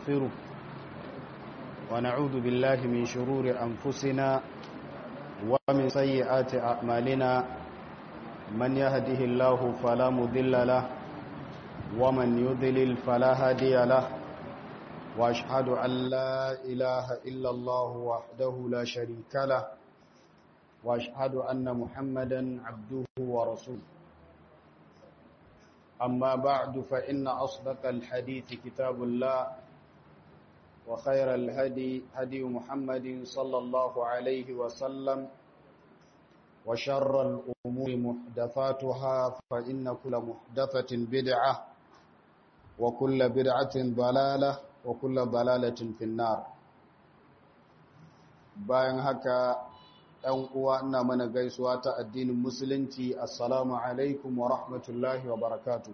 ونستغفره ونعوذ بالله من شرور أنفسنا ومن سيئات أعمالنا من يهده الله فلا مضل له ومن يضلل فلا هادي له وأشهد أن لا إله إلا الله وحده لا شريك له وأشهد أن محمدا عبده ورسوله أما بعد فإن أصدق الحديث كتاب الله وخير الهدي هدي محمد صلى الله عليه وسلم وشر الأمور محدثاتها فإن كل محدثة بدعة وكل بدعة ضلالة وكل ضلالة في النار bayan haka ɗan uwa ina mana gaisuwa ta addinin musulunci assalamu alaikum wa rahmatullahi wa barakatu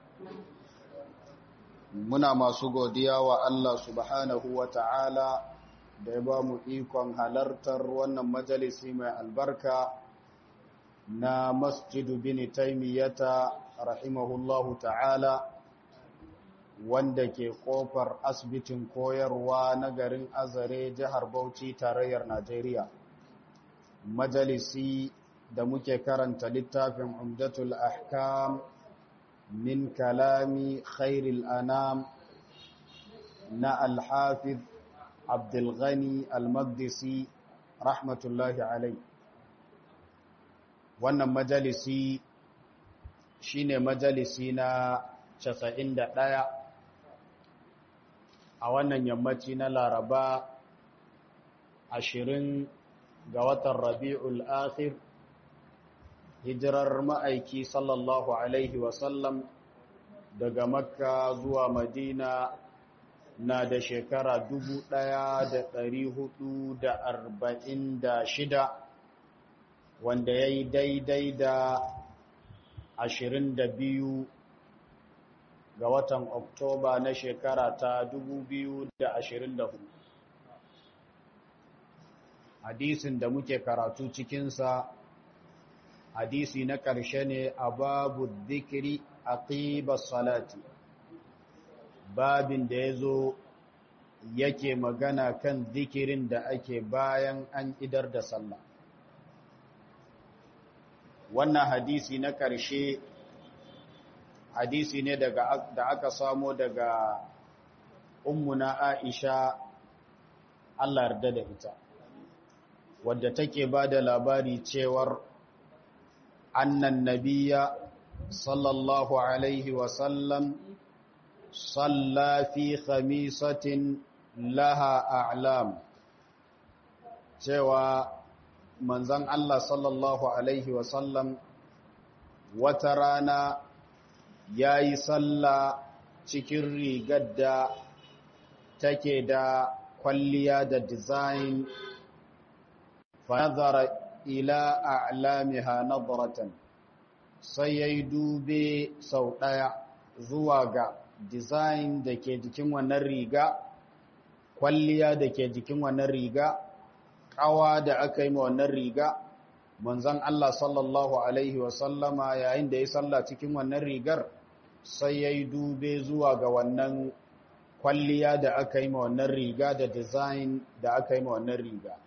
muna masu godiya wa Allah subhanahu wa ta'ala da ya ba mu ikon halartar wannan majalisi mai albarka na masjidu bin taimiyyata rahimahullahu ta'ala wanda ke kofar asibitin koyarwa na garin azare jihar bauchi tarayyar najeriya majalisi da muke karanta littafin umdatul ahkam min kalami khairil anam na alhafiz abdulghani almagdisi rahmatullahi alai wannan majalisi shine majalisi na 91 a wannan yammaci na laraba ashirin ga watan rabi'ul akhir hijirar ma'aiki sallallahu alaihi wasallam daga makka zuwa madina na da shekara dubu ɗaya da ɗari hudu da arba'in da shida wanda ya yi daidai da ashirin da biyu ga watan oktoba na shekara ta dubu biyu da ashirin da hudu hadisin da muke karatu cikinsa hadisi na ƙarshe ne a babu zikiri a salati babin da ya zo yake magana kan zikirin da ake bayan an idar da sallah wannan hadisi na ƙarshe hadisi ne da aka samo daga ummuna aisha Allah yarda da ita wadda take ba da labari cewar annan nabiya sallallahu alaihi wasallam salla fi khamisatin laha a'lam cewa manzan Allah sallallahu alaihi wasallam wata rana ya yi salla cikin rigar da take da kwalliya da design فنظر إلى أعلامها نظرة سيدوبي سوطايا زواغا design da ke jikin wannan riga kwalliya da ke jikin wannan riga kawa da aka yi ma wannan riga manzon Allah sallallahu alaihi wasallama yayin da ya salla cikin wannan rigar sai ya yi dube zuwa ga wannan kwalliya da aka yi ma wannan riga da design da aka yi ma wannan riga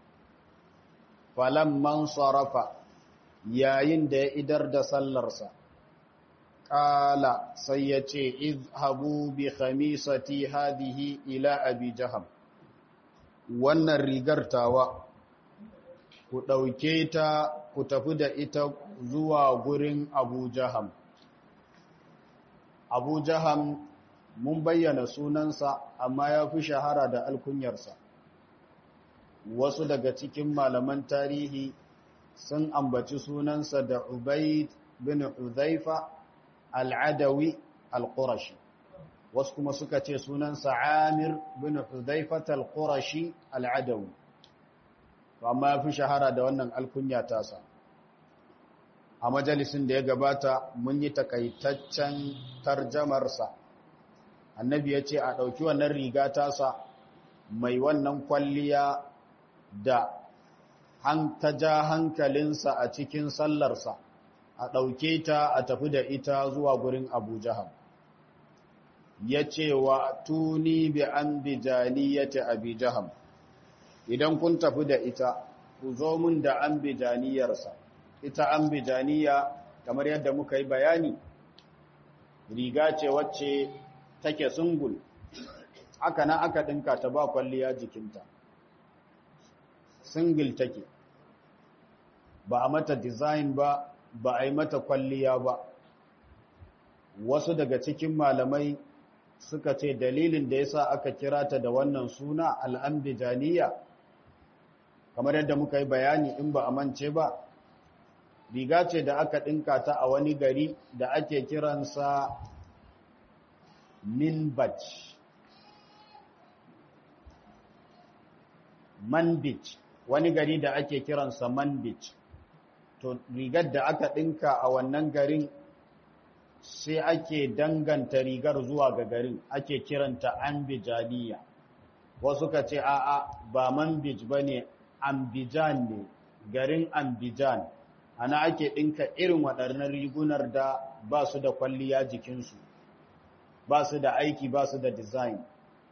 falamman sarrafa yayin da ya idar da sallarsa ƙala sai ya ce izhabu bi khamisati hadihi ila abi jaham wannan rigar tawa ku ɗauke ta ku tafi da ita zuwa gurin abu jaham abu jaham mun bayyana sunansa amma ya fi shahara da alkunyarsa wasu daga cikin malaman tarihi sun ambaci sunansa da Ubaid bin Hudhaifa al-Adawi al-Qurashi wasu kuma suka ce sunansa Amir bin Hudhaifa al-Qurashi al-Adawi amma fi shahara da wannan alkunya tasa a majalisin da ya gabata mun yi takaitaccen tarjamarsa annabi ya ce a ɗauki wannan riga tasa mai wannan kwalliya da ta ja hankalinsa a cikin sallarsa a ɗauke ta a tafi da ita zuwa gurin abu jaham ya ce wa tuni bi an bijaniyati abi jaham idan kun tafi da ita ku zo mun da an bijaniyarsa ita an bijaniya kamar yadda muka yi bayani riga ce wacce take sungul aka na aka ɗinka ta ba kwalliya jikinta singil take ba a mata design ba ba a yi mata kwalliya ba wasu daga cikin malamai suka ce dalilin da yasa aka kira ta da wannan suna al'ambijaniya kamar yadda muka yi bayani in ba a mance ba riga ce da aka ɗinka ta a wani gari da ake kiransa minbaj manbij wani gari da ake kiransa manbij to rigar da aka ɗinka a wannan garin sai ake danganta rigar zuwa ga garin ake kiranta ambijaniya wasu ka ce a'a ba manbij ba ne ambijan ne garin ambijan ana ake ɗinka irin waɗannan rigunar da ba su da kwalliya jikinsu ba su da aiki ba su da design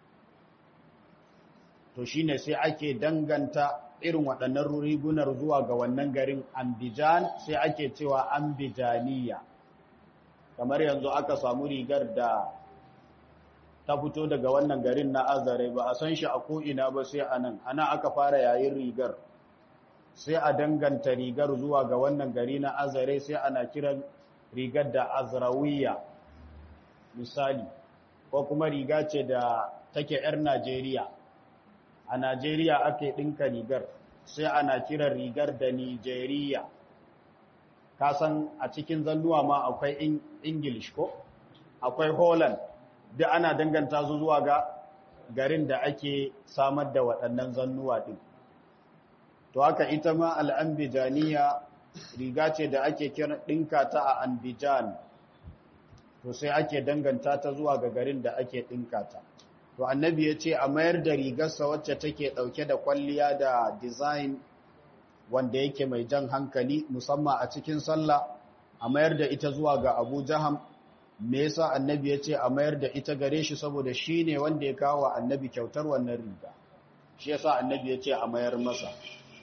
to shine sai ake danganta irin waɗannan rigunar zuwa ga wannan garin ambijan sai ake cewa ambijaniya kamar yanzu aka samu rigar da ta fito daga wannan garin na azare ba a san shi a ko'ina ba sai a nan ana aka fara yayin rigar sai a danganta rigar zuwa ga wannan gari na azare sai ana kiran rigar da azrawiya misali ko kuma riga ce da take 'yar najeriya a najeriya ake ɗinka rigar sai ana kiran rigar da nijeriya kasan a cikin zannuwa ma akwai English ko akwai Holland da ana danganta su zuwa ga garin da ake samar da waɗannan zannuwa ɗin. To haka ita ma al'ambijaniya riga ce da ake kira ɗinka ta a Anbijan, to sai ake danganta ta zuwa ga garin da ake ɗinka ta. To annabi ya ce a mayar da rigarsa wacce take ɗauke da kwalliya da design wanda yake mai jan hankali musamman a cikin sallah a mayar da ita zuwa ga Abu Jaham me yasa annabi ya ce a mayar da ita gare shi saboda shi ne wanda ya kawo annabi kyautar wannan riga shi yasa annabi ya ce a mayar masa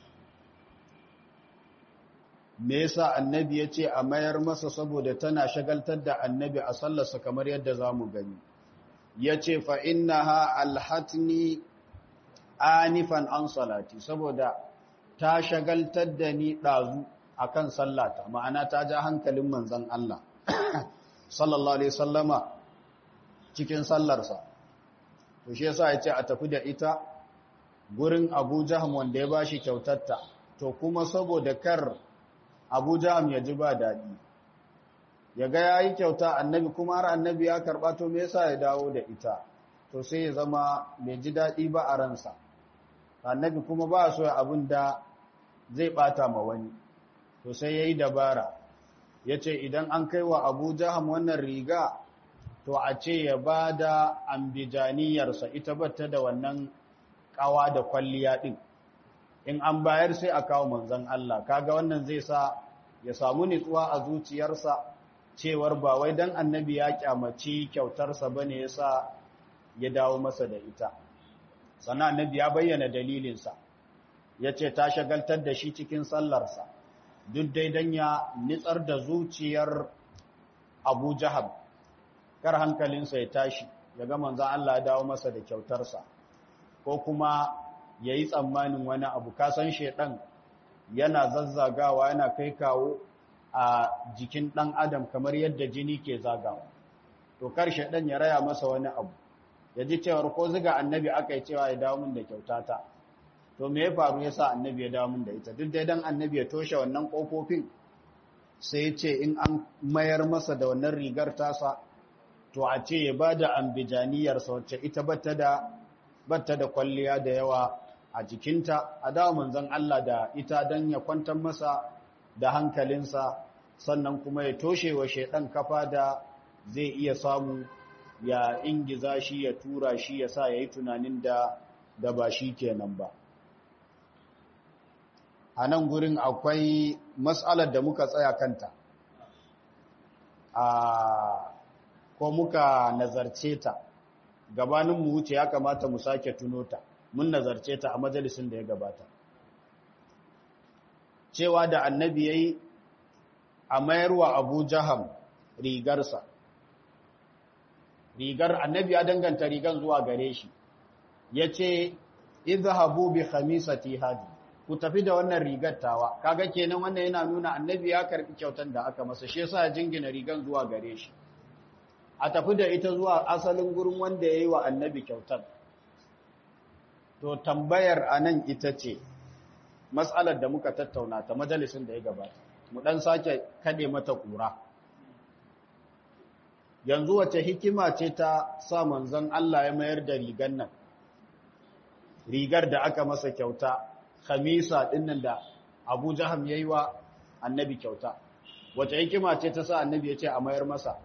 me yasa annabi ya ce a mayar masa saboda tana shagaltar da annabi a sallarsa kamar yadda za mu gani ya ce fa innaha alhatni anifan an salati saboda ta shagaltar da ni ɗazu a kan sallata ma'ana ta ja hankalin manzan Allah sallallahu alaihi sallama cikin sallarsa to shi yasa ya ce a tafi da ita gurin abu jaham wanda ya ba shi kyautatta to kuma saboda kar abu jaham ya ji ba daɗi ya ga ya yi kyauta annabi kuma har annabi ya karɓa to me yasa ya dawo da ita to sai ya zama bai ji daɗi ba a ransa annabi kuma ba so abin da zai ɓata ma wani to sai ya yi dabara ya ce idan an kai wa abu jaham wannan riga to a ce ya ba da ambijaniyarsa ita bata da wannan ƙawa da kwalliya ɗin in an bayar sai a kawo manzan Allah kaga wannan zai sa ya samu nitsuwa a zuciyarsa cewar ba wai dan annabi ya kyamaci kyautarsa bane yasa ya dawo masa da ita sannan annabi ya bayyana dalilinsa yace ta shagaltar da shi cikin sallarsa duk dai dan ya nitsar da zuciyar Abu Jahab kar hankalinsa ya tashi ya ga manzan Allah ya dawo masa da kyautarsa ko kuma ya yi tsammanin wani abu kasan shaidan yana zazzagawa yana kai kawo a jikin ɗan adam kamar yadda jini ke zagawa to kar shaidan ya raya masa wani abu ya ji cewar ko ziga annabi aka yi cewa ya dawo min da kyautata to me ya faru ya sa annabi ya dawo min da ita duk dai dan annabi ya toshe wannan ƙofofin sai ya ce in an mayar masa da wannan rigar tasa to a ce ya ba da ambijaniyarsa wacce ita bata da bata da kwalliya da yawa a jikinta a dawo manzon Allah da ita don ya kwantar masa da hankalinsa sannan kuma ya toshe wa shaidan kafa da zai iya samu ya ingiza shi ya tura shi ya sa ya yi tunanin da da ba shi kenan ba a nan gurin akwai matsalar da muka tsaya kanta a ko muka nazarce ta gabanin mu wuce ya kamata mu sake tuno ta mun nazarce ta a majalisin da ya gabata cewa da annabi yayi a mayarwa Abu Jaham rigarsa rigar annabi ya danganta rigan zuwa gare shi yace idhabu bi khamisati hadi ku tafi da wannan rigar tawa kaga kenan wannan yana nuna annabi ya karbi kyautar da aka masa shi yasa jingina rigan zuwa gare shi a tafi da ita zuwa asalin gurin wanda yayi wa annabi kyautar to tambayar anan ita ce mas'alar da muka tattauna ta majalisin da ya gabata mu dan sake kade mata kura yanzu wace hikima ce ta sa manzon Allah ya mayar da rigar nan rigar da aka masa kyauta khamisa dinnan da Abu Jaham yayi wa annabi kyauta wace hikima ce ta sa annabi ya ce a mayar masa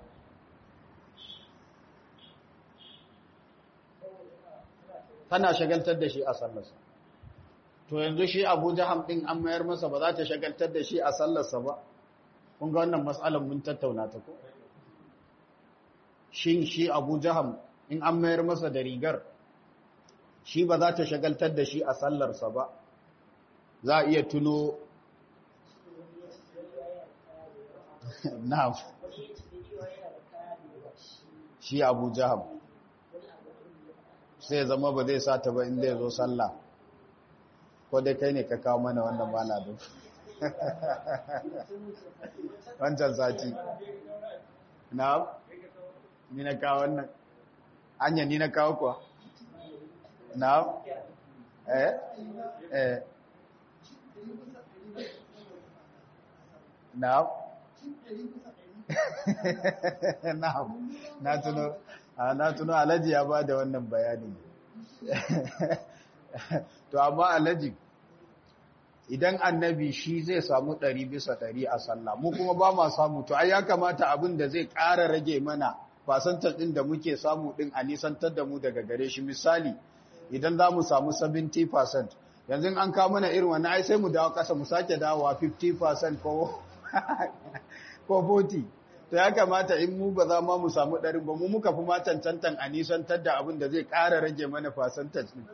tana shagaltar da shi a sallarsa to yanzu shi Abu Jaham din an mayar masa ba za ta shagaltar da shi a sallarsa ba kun ga wannan mas'alar mun tattauna ta ko shin shi Abu Jaham in an mayar masa da rigar shi ba za ta shagaltar da shi a sallarsa ba za a iya tuno na'am shi abu jaham sai zama ba zai sa ta ba inda ya zo sallah ko dai kai ne ka kawo mana wannan bana duk wancan sati na'am ni na kawo wannan anya ni na kawo kuwa na'am eh eh na'am na'am na tuno na tuno alaji ya ba da wannan bayani to amma alaji idan annabi shi zai samu ɗari bisa ɗari a sallah mu kuma ba ma samu to ai ya kamata abin da zai ƙara rage mana fasantar ɗin da muke samu ɗin a nisantar da mu daga gare shi misali idan za mu samu 70% yanzu an kawo mana irin wani ai sai mu dawo ƙasa mu sake dawowa 50% ko ko 40 to ya kamata in mu ba za ma mu samu ɗarin ba mu muka fi ma cancantan a nisantar da abin da zai ƙara rage mana fasantar ɗin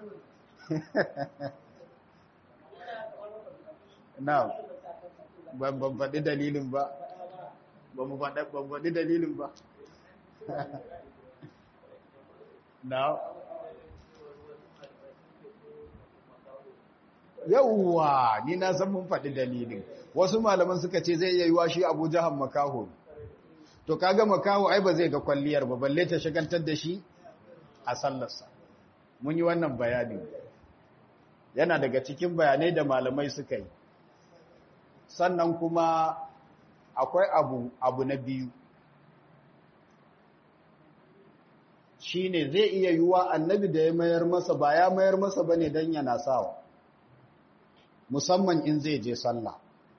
na ban ban faɗi dalilin ba ba mu faɗi dalilin ba na yauwa ni na san mun faɗi dalilin wasu malaman suka ce zai iya yiwa shi abu jahan makaho to kaga makaho ai ba zai ga kwalliyar ba balle ta shagaltar da shi a sallarsa mun yi wannan bayani yana daga cikin bayanai da malamai suka yi sannan kuma akwai abu abu na biyu shine zai iya yiwa annabi da ya mayar masa ba ya mayar masa bane dan yana sawa musamman in zai je sallah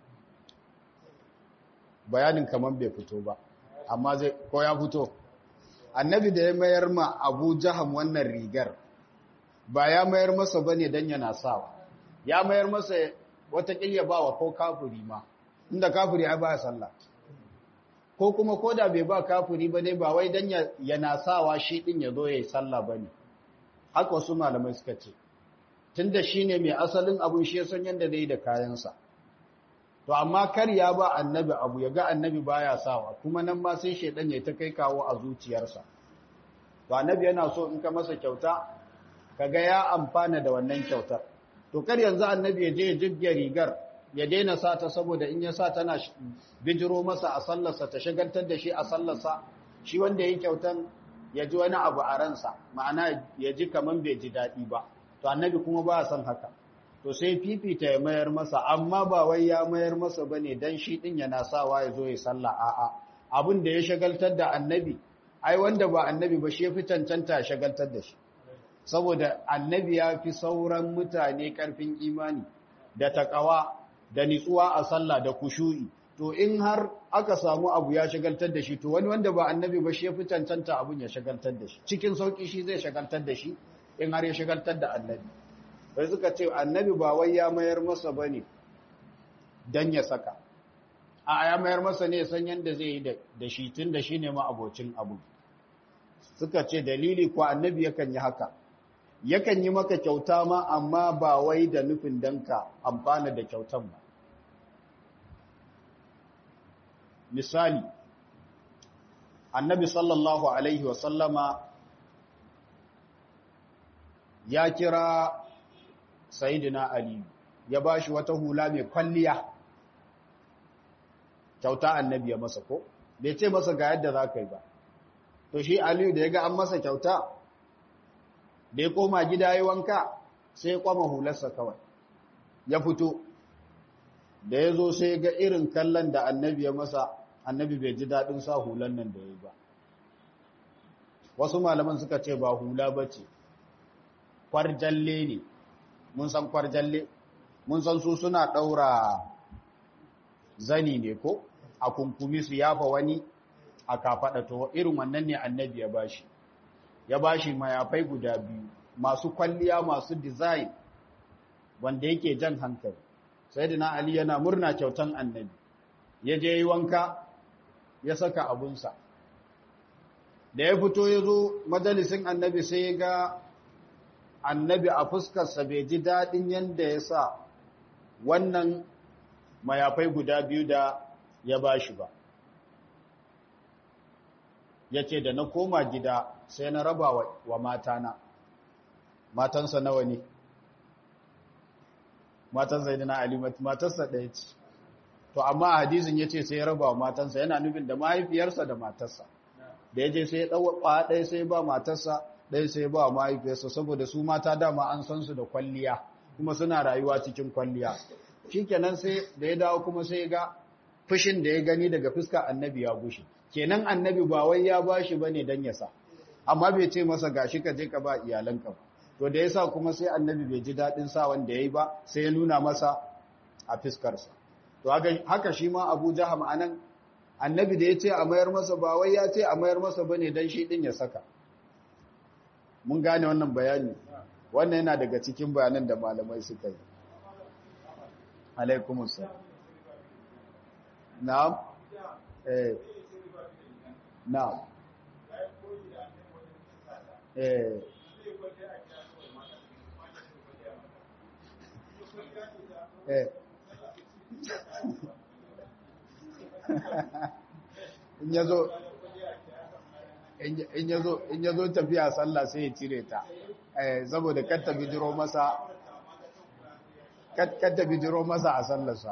bayanin kaman bai fito ba amma zai ko ya fito annabi da ya mayar ma Abu Jaham wannan rigar ba ya mayar masa bane dan yana sawa ya mayar masa wata kiyya bawa ko kafiri ma inda kafiri ai ba sallah ko kuma koda bai ba kafiri ba ne ba wai dan yana sawa shi din ya zo yayi sallah bane haka wasu malamai suka ce tunda shine mai asalin abun shi ya san yanda zai da kayansa to amma kar ya ba annabi abu ya ga annabi baya sawa kuma nan ma sai shedan ya ta kai kawo a zuciyarsa to annabi yana so in ka masa kyauta kaga ya amfana da wannan kyautar to kar yanzu annabi ya je ya jibge rigar ya daina sa ta saboda in ya sa tana bijiro masa a sallarsa ta shagaltar da shi a sallarsa shi wanda ya kyautan ya ji wani abu a ransa ma'ana ya ji kaman bai ji daɗi ba to annabi kuma ba son haka to sai fifita ya mayar masa amma ba wai ya mayar masa bane dan shi din yana sawa ya zo ya sallah a'a abin da ya shagaltar da annabi ai wanda ba annabi ba shi ya fi cancanta ya shagaltar da shi saboda annabi ya fi sauran mutane karfin imani da takawa da nitsuwa a sallah da kushu'i to in har aka samu abu ya shagaltar da shi to wani wanda ba annabi ba shi ya fi cancanta abun ya shagaltar da shi cikin sauki shi zai shagaltar da shi in har ya shagaltar da annabi sai suka ce annabi ba wai ya mayar masa bane dan ya saka a ya mayar masa ne san yanda zai yi da shi tun da shi ne ma abocin abu suka ce dalili ko annabi yakan yi haka yakan yi maka kyauta ma amma ba wai da nufin danka amfana da kyautan ba misali annabi sallallahu alaihi wasallama ya kira sayidina ali ya ba shi wata hula mai kwalliya kyauta annabi ya masa ko bai ce masa ga yadda za ka yi ba to shi aliyu da ya ga an masa kyauta da ya koma gida ya wanka sai ya kwama hularsa kawai ya fito da ya zo sai ga irin kallon da annabi ya masa annabi bai ji daɗin sa hulan nan da ya yi ba wasu malaman suka ce ba hula ba ce kwarjalle ne mun san kwarjalle mun san su suna ɗaura zani ne ko a kunkumi su yafa wani a kafaɗa to irin wannan ne annabi ya bashi ya bashi mayafai guda biyu masu kwalliya masu design wanda yake jan hankali sayyidina ali yana murna kyautan annabi ya je yi wanka ya saka abunsa da ya fito ya zo majalisin annabi sai ya ga annabi a fuskarsa bai ji daɗin yadda ya sa wannan mayafai guda biyu da ya ba shi ba ya ce da na koma gida sai na raba wa matana matansa nawa ne matan zaidina ali matarsa ɗaya ce to amma a hadisin ya ce sai ya raba wa matansa yana nufin da mahaifiyarsa da matarsa da ya je sai ya ɗauwa ɗaya sai ba matarsa ɗaya sai ba wa mahaifiyarsa saboda su mata dama an san su da kwalliya kuma suna rayuwa cikin kwalliya shi kenan sai da ya dawo kuma sai ga fushin da ya gani daga fuska annabi ya gushe kenan annabi ba wai ya bashi bane dan ya sa amma bai ce masa gashi ka je ka ba iyalanka ba to da yasa kuma sai annabi bai ji dadin sa wanda yayi ba sai ya nuna masa a fiskarsa to haka shi ma Abu Jaham anan annabi da ya ce a mayar masa ba wai ya ce a mayar masa bane dan shi din ya saka mun gane wannan bayani wannan yana daga cikin bayanan da malamai suka yi alaikumus salam na'am eh na'am eh eh in yazo in yazo in yazo tafiya sallah sai ya cire ta eh saboda kar ta bijiro masa kar ta bijiro masa a sallarsa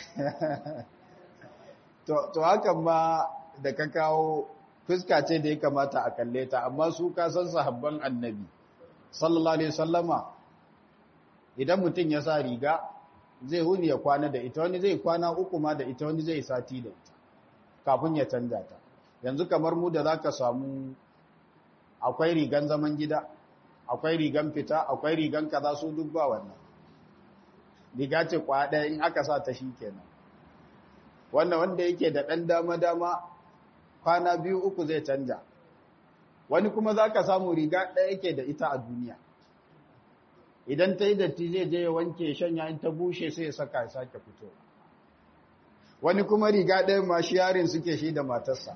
to to hakan ma da ka kawo fuska ce da ya kamata a kalle ta amma su ka san sahabban annabi sallallahu alaihi wasallama idan mutum ya sa riga zai huni ya kwana da ita wani zai kwana uku ma da ita wani zai sati da ita kafin ya canja ta yanzu kamar mu da zaka samu akwai rigan zaman gida akwai rigan fita akwai rigan kaza su duk ba wannan riga ce kwa ɗaya in aka sa ta kenan wannan wanda yake da ɗan dama-dama kwana biyu uku zai canja wani kuma za ka samu riga ɗaya yake da ita a duniya idan ta yi datti zai je ya wanke shanya in ta bushe sai ya saka ya sake fito wani kuma riga ɗaya ma shi yarin suke shi da matarsa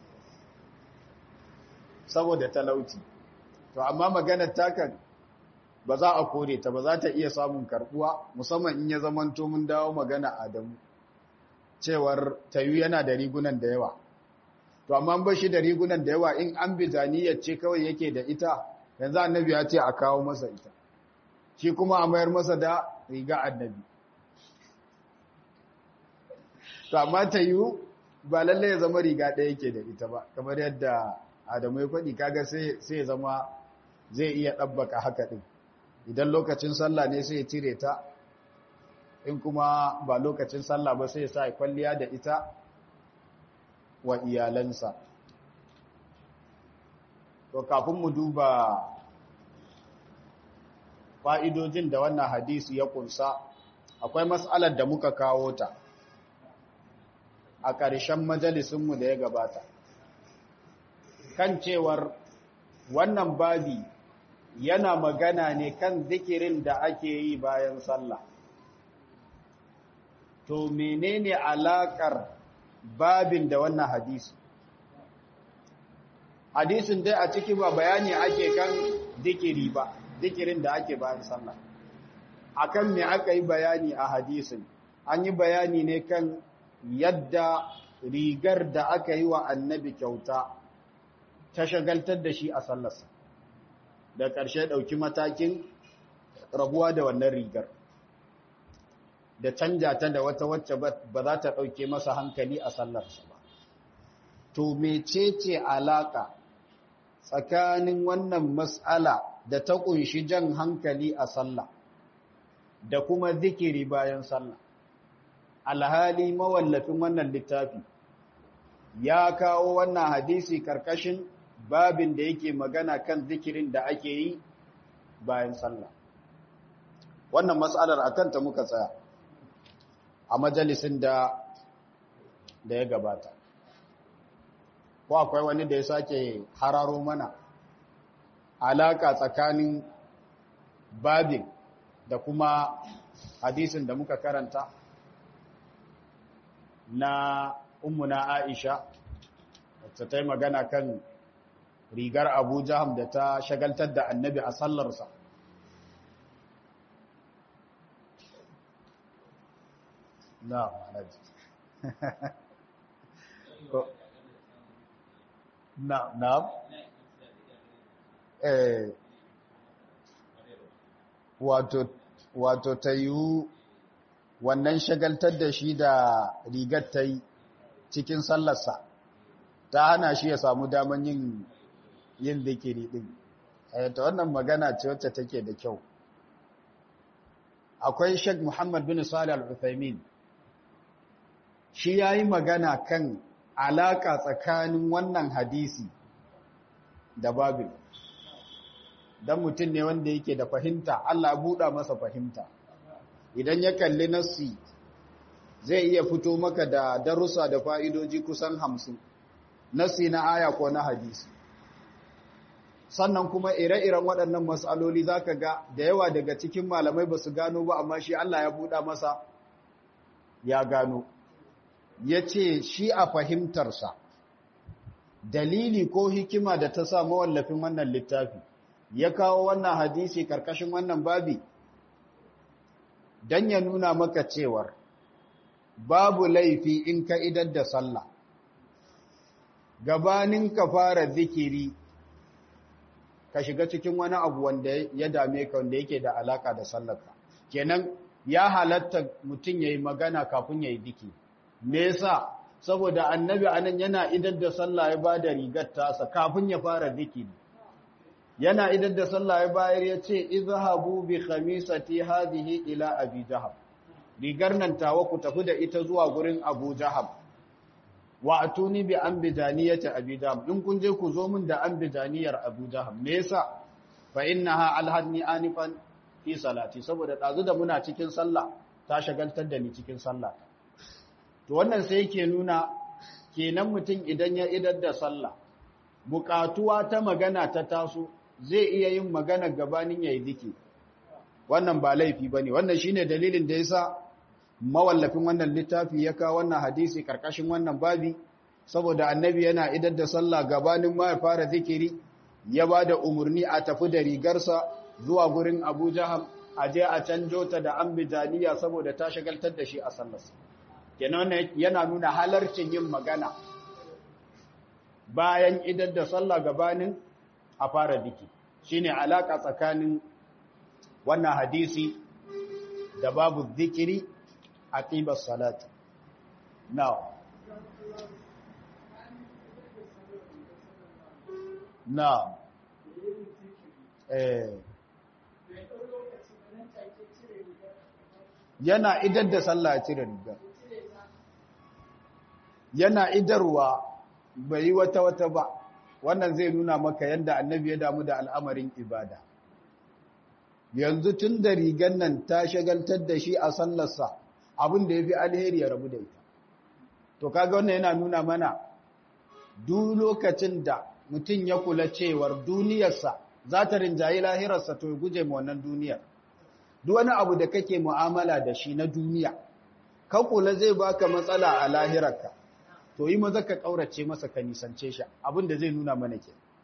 saboda talauci to amma maganar takan ba za a kore ta ba za ta iya samun karbuwa musamman in ya zamanto mun dawo magana Adamu cewar tayu yana da rigunan da yawa to amma ba shi da rigunan da yawa in an bizaniyar ce kawai yake da ita yanzu annabi ya ce a kawo masa ita shi kuma a mayar masa da riga annabi to amma tayu ba lalle ya zama riga ɗaya yake da ita ba kamar yadda Adamu ya faɗi kaga sai sai zama zai iya ɗabbaka haka ɗin idan lokacin sallah ne sai ya cire ta in kuma ba lokacin sallah ba sai ya sa kwalliya da ita wa iyalansa to kafin mu duba fa'idojin da wannan hadisi ya kunsa akwai mas'alar da muka kawo ta a ƙarshen majalisunmu da ya gabata kan cewar wannan babi yana magana ne kan zikirin da ake yi bayan sallah to menene alakar babin da wannan hadisi hadisin dai a ciki ba bayani ake kan dikiri ba dikirin da ake bayan sallah akan me aka yi bayani a hadisin an yi bayani ne kan yadda rigar da aka yi wa annabi kyauta ta shagaltar da shi a sallarsa da ƙarshe ɗauki matakin rabuwa da wannan rigar da canja ta da wata wacce ba za ta ɗauke masa hankali a sallarsa ba to mecece alaka tsakanin wannan mas'ala da ta ƙunshi jan hankali a sallah da kuma zikiri bayan sallah alhali mawallafin wannan littafi ya kawo wannan hadisi karkashin babin da yake magana kan zikirin da ake yi bayan sallah wannan mas'alar akan ta muka tsaya a majalisin da da ya gabata ko akwai wani da ya sake hararo mana alaka tsakanin babin da kuma hadisin da muka karanta na ummuna Aisha wacce ta yi magana kan rigar Abu Jaham da ta shagaltar da annabi a sallarsa na ma'anaji na na eh wato wato ta yiwu wannan shagaltar da shi da rigar ta yi cikin sallarsa ta hana shi ya samu daman yin yin zikiri din ta wannan magana ce wacce take da kyau akwai Sheikh Muhammad bin Salih Al-Uthaymeen shi yayi magana kan alaka tsakanin wannan hadisi da babil dan mutum ne wanda yake da fahimta Allah ya buɗa masa fahimta idan ya kalli nassi zai iya fito maka da darussa da fa'idoji kusan hamsin nassi na aya ko na hadisi sannan kuma ire-iren waɗannan matsaloli za ka ga da yawa daga cikin malamai ba su gano ba amma shi Allah ya buɗa masa ya gano ya ce shi a fahimtarsa dalili ko hikima da ta sa mawallafin wannan littafi ya kawo wannan hadisi karkashin wannan babi don ya nuna maka cewar babu laifi in ka idar da sallah gabanin ka fara zikiri ka shiga cikin wani abu wanda ya dame ka wanda yake da alaka da sallarka kenan ya halatta mutum yayi magana kafin yayi zikiri me yasa saboda annabi anan yana idar da sallah ya bada rigar tasa kafin ya fara zikiri yana idar da sallah ya bayar ya ce izhabu bi khamisati hadhihi ila abi jahab rigar nan tawa ku tafi da ita zuwa gurin abu jahab wa atuni bi ambijaniyati abi jahab in kun je ku zo min da ambijaniyar abu jahab me yasa fa innaha alhadni anifan fi salati saboda dazu da muna cikin sallah ta shagaltar da ni cikin sallah to wannan sai yake nuna kenan mutum idan ya idar da sallah bukatuwa ta magana ta taso zai iya yin magana gabanin yayi dike wannan ba laifi bane wannan shine dalilin da yasa mawallafin wannan littafi ya kawo wannan hadisi karkashin wannan babi saboda annabi yana idar da sallah gabanin ma ya fara zikiri ya bada umurni a tafi da rigarsa zuwa gurin Abu Jaham a je a canjo ta da ambijaniya saboda ta shagaltar da shi a sallarsa kenan yana nuna halarcin yin magana bayan idar da sallah gabanin a fara biki shine alaka tsakanin wannan hadisi da babu zikiri a ƙibar salati now now eh yana idar da sallah ya cire rigar yana idarwa bai yi wata wata ba wannan zai nuna maka yadda annabi ya damu da al'amarin ibada yanzu tun da rigar nan ta shagaltar da shi a sallarsa abin da ya fi alheri ya rabu da ita to kaga wannan yana nuna mana duk lokacin da mutum ya kula cewar duniyarsa za ta rinjayi lahirarsa to ya guje ma wannan duniyar duk wani abu da kake mu'amala da shi na duniya ka kula zai baka matsala a lahirarka to yi maza ka kaurace masa ka nisance shi abin da zai nuna mana ke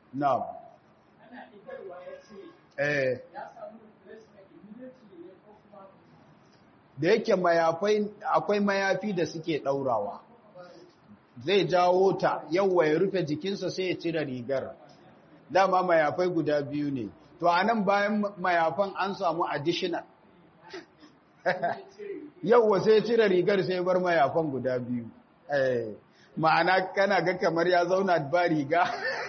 na'am ana idarwa ya ce eh ya samu replacement immediately ne ko kuma da yake mayafai akwai mayafi da suke ɗaurawa zai jawo ta yawwa ya rufe jikinsa sai ya cire rigar dama mayafai guda biyu ne to a nan bayan mayafan an samu additional yawwa sai ya cire rigar sai ya bar mayafan guda biyu Eh, ma'ana kana ga kamar ya zauna ba riga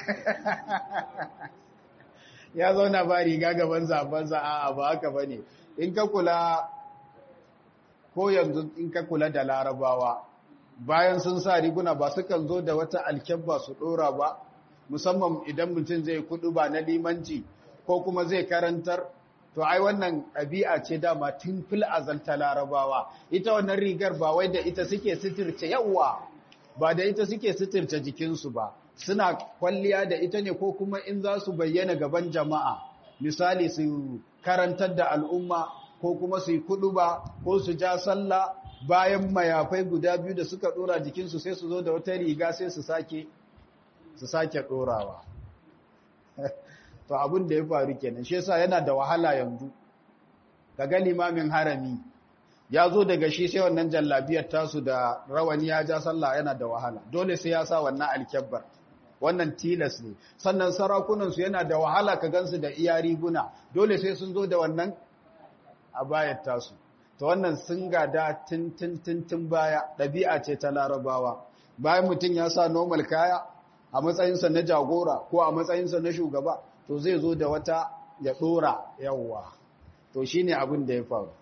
ya zauna ba riga gaban zabansa a'a ba haka bane in ka kula ko yanzu in ka kula da larabawa bayan sun sa riguna ba sukan zo da wata alkyabba su dora ba musamman idan mutum zai kudu ba na limanci ko kuma zai karantar to ai wannan ɗabi'a ce dama tun fil azalta larabawa ita wannan rigar ba wai da ita suke sitirce yawa ba da ita suke sitirce jikinsu ba suna kwalliya da ita ne ko kuma in za su bayyana gaban jama'a misali su karantar da al'umma ko kuma su yi kudu ba ko su ja sallah bayan mayafai guda biyu da suka dora jikinsu sai su zo da wata riga sai su sake su sake dorawa to abin da ya faru kenan shi yasa yana da wahala yanzu kaga limamin harami ya zo daga shi sai wannan jallabiyar tasu da rawani ya ja sallah yana da wahala dole sai ya sa wannan alkyabbar wannan tilas ne sannan sarakunansu yana da wahala ka gansu da iya riguna dole sai sun zo da wannan a bayar tasu ta wannan sun gada tintin baya ɗabi'a ce ta larabawa bayan mutum ya sa normal kaya a matsayinsa na jagora ko a matsayinsa na shugaba to zai zo da wata ya ɗora yawwa to shi ne abin da ya faru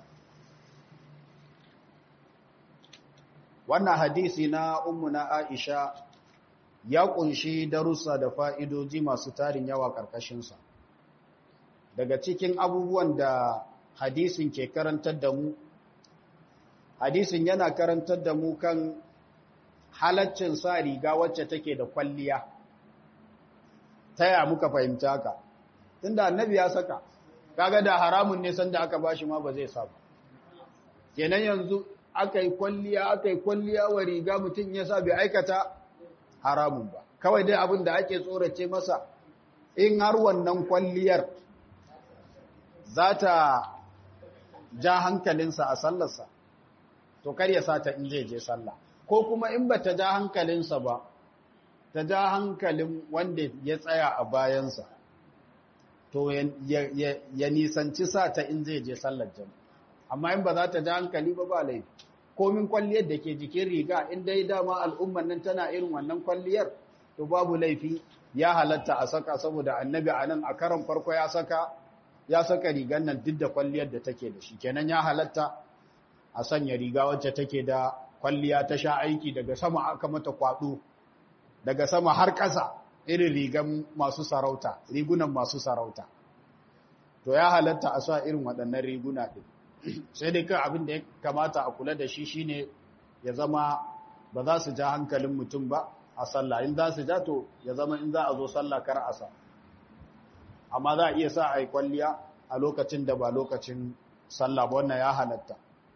wannan hadisi na ummu na aisha ya ƙunshi darussa da fa'idoji masu tarin yawa ƙarƙashinsa daga cikin abubuwan da hadisin ke karantar da mu hadisin yana karantar da mu kan halaccin sa riga wacce take da kwalliya ta ya muka fahimta ka tunda annabi ya saka kaga da haramun ne sanda aka bashi ma ba zai sa ba kenan yanzu aka yi kwalliya aka yi kwalliya wa riga mutum ya sa bai aikata haramun ba kawai dai abin da ake tsorace masa in har wannan kwalliyar za ta ja hankalinsa a sallarsa to kar ya sata in zai je sallah ko kuma in ba ta ja hankalinsa ba ta ja hankalin wanda ya tsaya a bayansa to ya nisanci sata in zai je sallar jam amma in ba za ta ja hankali ba ba laifi komin kwalliyar da ke jikin riga in dai dama al'umman nan tana irin wannan kwalliyar to babu laifi ya halatta a saka saboda annabi a nan a karon farko ya saka ya saka rigar nan duk da kwalliyar da take da shi kenan ya halatta a sanya riga wacce take da kwalliya ta sha aiki daga sama aka mata kwado daga sama har ƙasa irin rigan masu sarauta rigunan masu sarauta to ya halatta a sa irin waɗannan riguna ɗin sai dai kan abin da ya kamata a kula da shi shine ya zama ba za su ja hankalin mutum ba a sallah in za su ja to ya zama in za a zo sallah kar a sa amma za a iya sa a yi kwalliya a lokacin da ba lokacin sallah ba wannan ya halatta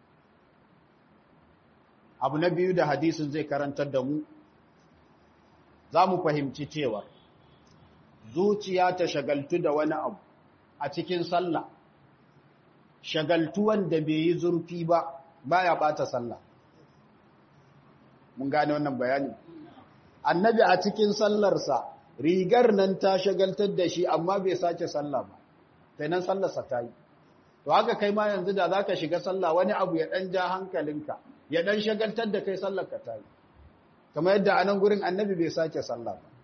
abu na biyu da hadisin zai karantar da mu za mu fahimci cewa zuciya ta shagaltu da wani abu a cikin sallah shagaltuwan da bai yi zurfi ba baya bata sallah mun gane wannan bayani annabi a cikin sallarsa rigar nan ta shagaltar da shi amma bai sake sallah ba sai nan sallarsa ta yi to haka kai ma yanzu da zaka shiga sallah wani abu ya dan ja hankalinka ya dan shagaltar da kai sallar ka ta yi kamar yadda anan gurin annabi bai sake sallah ba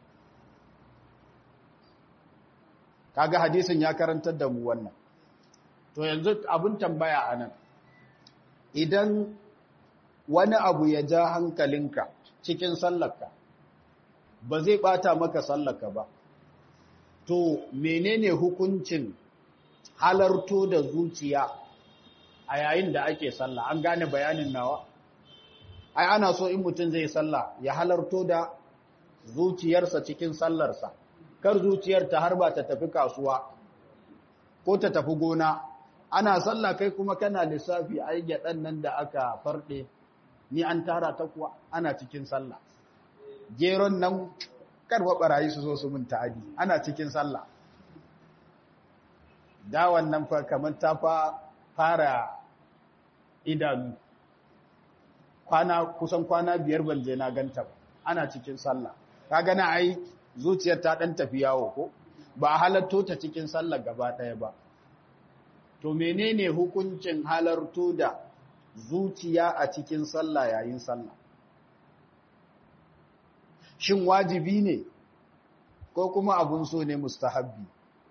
kaga hadisin ya karantar da mu wannan to yanzu abun tambaya anan idan wani abu ya ja hankalinka cikin sallarka ba zai bata maka sallarka ba to menene hukuncin halarto da zuciya a yayin da ake sallah an gane bayanin nawa ai ana so in mutum zai sallah ya halarto da zuciyarsa cikin sallarsa kar zuciyar ta harba ta tafi kasuwa ko ta tafi gona ana sallah kai kuma kana lissafi ai gyaɗan nan da aka farɗe ni an tara ta kuwa ana cikin sallah geron nan karwa barayi su zo su mun ta'adi ana cikin sallah da wannan fa kamar ta fa fara idanu kwana kusan kwana biyar ban je na ganta ba ana cikin sallah kaga na ai zuciyar ta dan tafi yawo ko ba halatto ta cikin sallah gaba daya ba to menene hukuncin halarto da zuciya a cikin sallah yayin sallah shin wajibi ne ko kuma abun so ne mustahabbi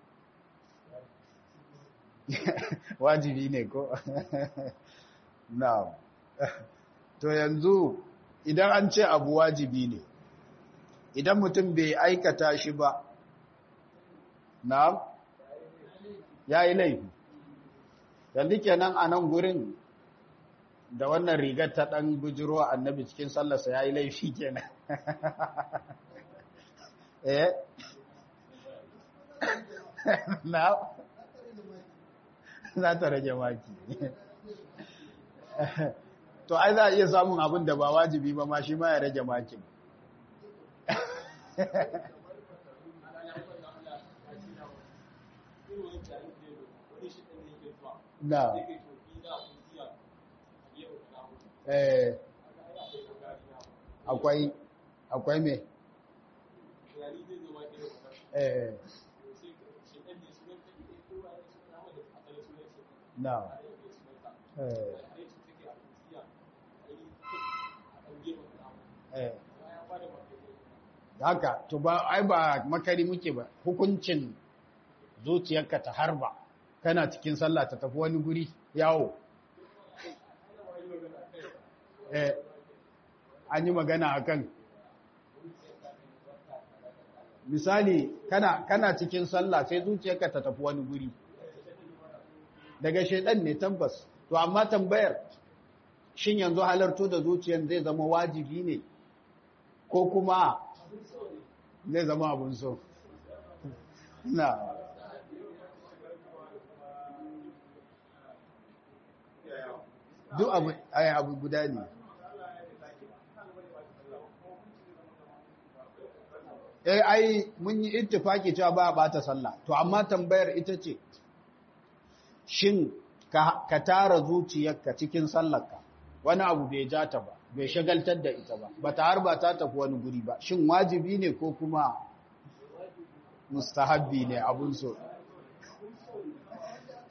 wajibi ne ko na'am to yanzu idan an ce abu wajibi ne idan mutum bai aikata shi ba na'am yayi laifi yanzu kenan a nan gurin da wannan rigar ta ɗan bujiro annabi cikin sallarsa ya yi laifi kenan eh na za ta rage maki to ai za a iya samun abin da ba wajibi ba ma shi ma ya rage makin na eh akwai akwai me eh na eh eh haka to ba ai ba makari muke ba hukuncin zuciyarka ta harba kana cikin sallah ta tafi wani guri yawo eh an yi magana akan misali kana kana cikin sallah sai zuciyarka ta tafi wani guri daga shedan ne tabbas to amma tambayar shin yanzu halarto da zuciyar zai zama wajibi ne ko kuma zai zama abun so na duk abu abu guda ne eh ai mun yi ittifaki cewa ba a bata sallah to amma tambayar ita ce shin ka, ka tara zuciyarka cikin sallarka wani abu bai ja ta ba bai shagaltar da ita ba ba ta har ba ta tafi wani guri ba shin wajibi ne ko kuma mustahabbi ne abun so to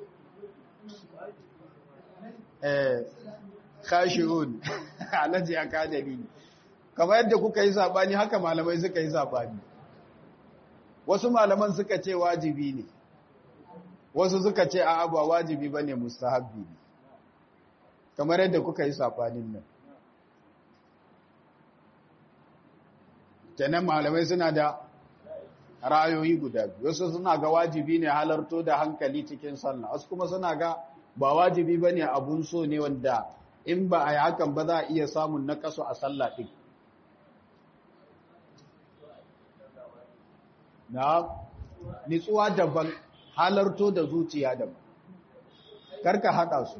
eh khashi'un alaji akademi kamar yadda kuka yi sabani haka malamai suka yi sabani wasu malaman suka ce wajibi ne wasu suka ce a'a ba wajibi bane mustahabbi ne kamar yadda kuka yi sabanin nan kenan malamai suna da ra'ayoyi guda biyu wasu suna ga wajibi ne halarto da hankali cikin sallah wasu kuma suna ga ba wajibi bane abun so ne wanda in ba a yi hakan ba za a iya samun nakasu a sallah ɗin na nitsuwa daban halarto da zuciya daban karka haɗa su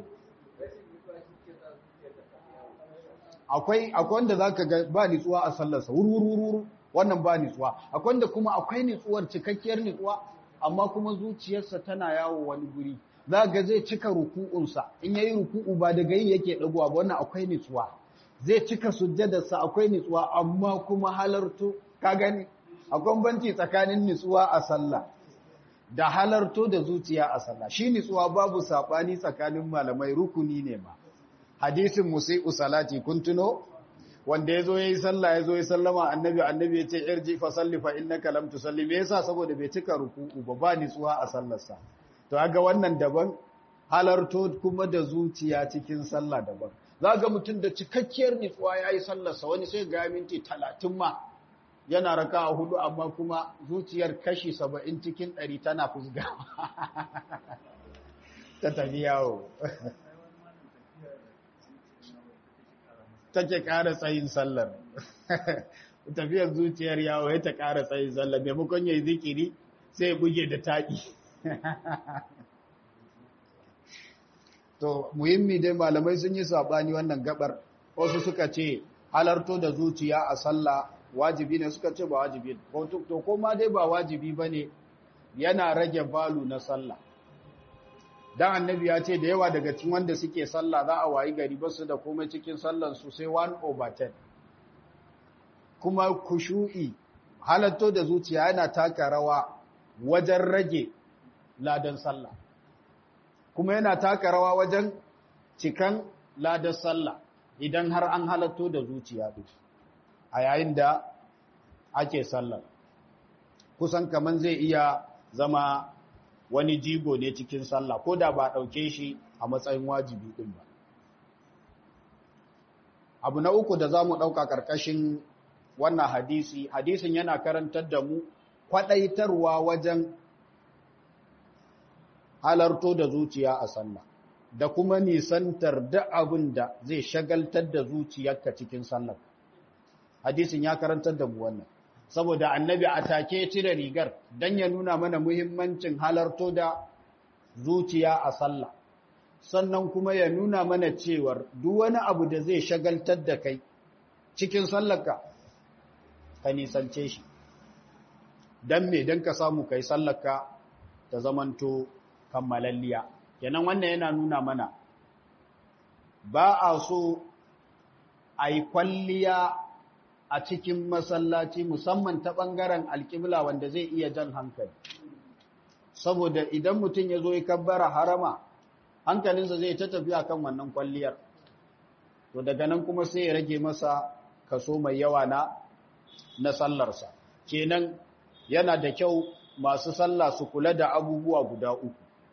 akwai akwai wanda zaka ga ba nitsuwa a sallarsa wurwurwuru wannan ba nitsuwa akwai wanda kuma akwai nitsuwar cikakkiyar nitsuwa amma kuma zuciyarsa tana yawo wani guri za ga zai cika ruku'unsa in yayi ruku'u ba daga yi yake dagowa ba wannan akwai nitsuwa zai cika sujjadarsa akwai nitsuwa amma kuma halarto ka gani akwai banci tsakanin nitsuwa a sallah da halarto da zuciya a sallah shi nitsuwa babu sabani tsakanin malamai rukuni ne ma hadisin musi'u salati kun tuno wanda yazo yayi sallah yazo yayi sallama annabi annabi yace irji fa salli fa innaka lam tusalli me yasa saboda bai cika ruku'u ba ba nitsuwa a sallarsa to ga wannan daban halarto kuma da zuciya cikin sallah daban ga mutum da cikakkiyar nitsuwa yayi sallarsa wani sai ga minti 30 ma yana raka a hudu amma kuma zuciyar kashi 70 cikin 100 tana fusgawa ta tafi yawo take ƙara tsayin sallar tafiyar zuciyar yawo ya ta ƙara tsayin sallar maimakon ya yi zikiri sai buge da taƙi to muhimmi dai malamai sun yi saɓani wannan gabar wasu suka ce halarto da zuciya a sallah wajibi ne suka ce ba wajibi ne to ko ma dai ba wajibi ba ne yana rage balu na sallah dan annabi ya ce da yawa daga cikin wanda suke sallah za a wayi gari ba su da komai cikin sallan su sai 1 over 10 kuma kushu'i halatto da zuciya yana taka rawa wajen rage ladan sallah kuma yana taka rawa wajen cikan ladan sallah idan har an halatto da zuciya duk a yayin da ake sallar kusan kaman zai iya zama wani jigo ne cikin sallah ko da ba ɗauke shi a matsayin wajibi ɗin ba abu na uku da za mu ɗauka ƙarƙashin wannan hadisi hadisin yana karantar da mu kwaɗaitarwa wajen halarto da zuciya a sallah da kuma nisantar da abin da zai shagaltar da zuciyarka cikin sallah hadisin ya karantar da mu wannan saboda annabi a take cire rigar don ya nuna mana muhimmancin halarto da zuciya a sallah sannan kuma ya nuna mana cewar duk wani abu da zai shagaltar da kai cikin sallarka ka nisance shi don me don ka samu kai sallarka ta zamanto kammalalliya kenan wannan yana nuna mana ba a so a yi kwalliya a cikin masallaci musamman ta ɓangaren alƙibla wanda zai iya jan hankali saboda idan mutum ya zo ya kabbara harama hankalinsa zai ta tafiya kan wannan kwalliyar to daga nan kuma sai ya rage masa kaso mai yawa na na sallarsa kenan yana da kyau masu sallah su kula da abubuwa guda uku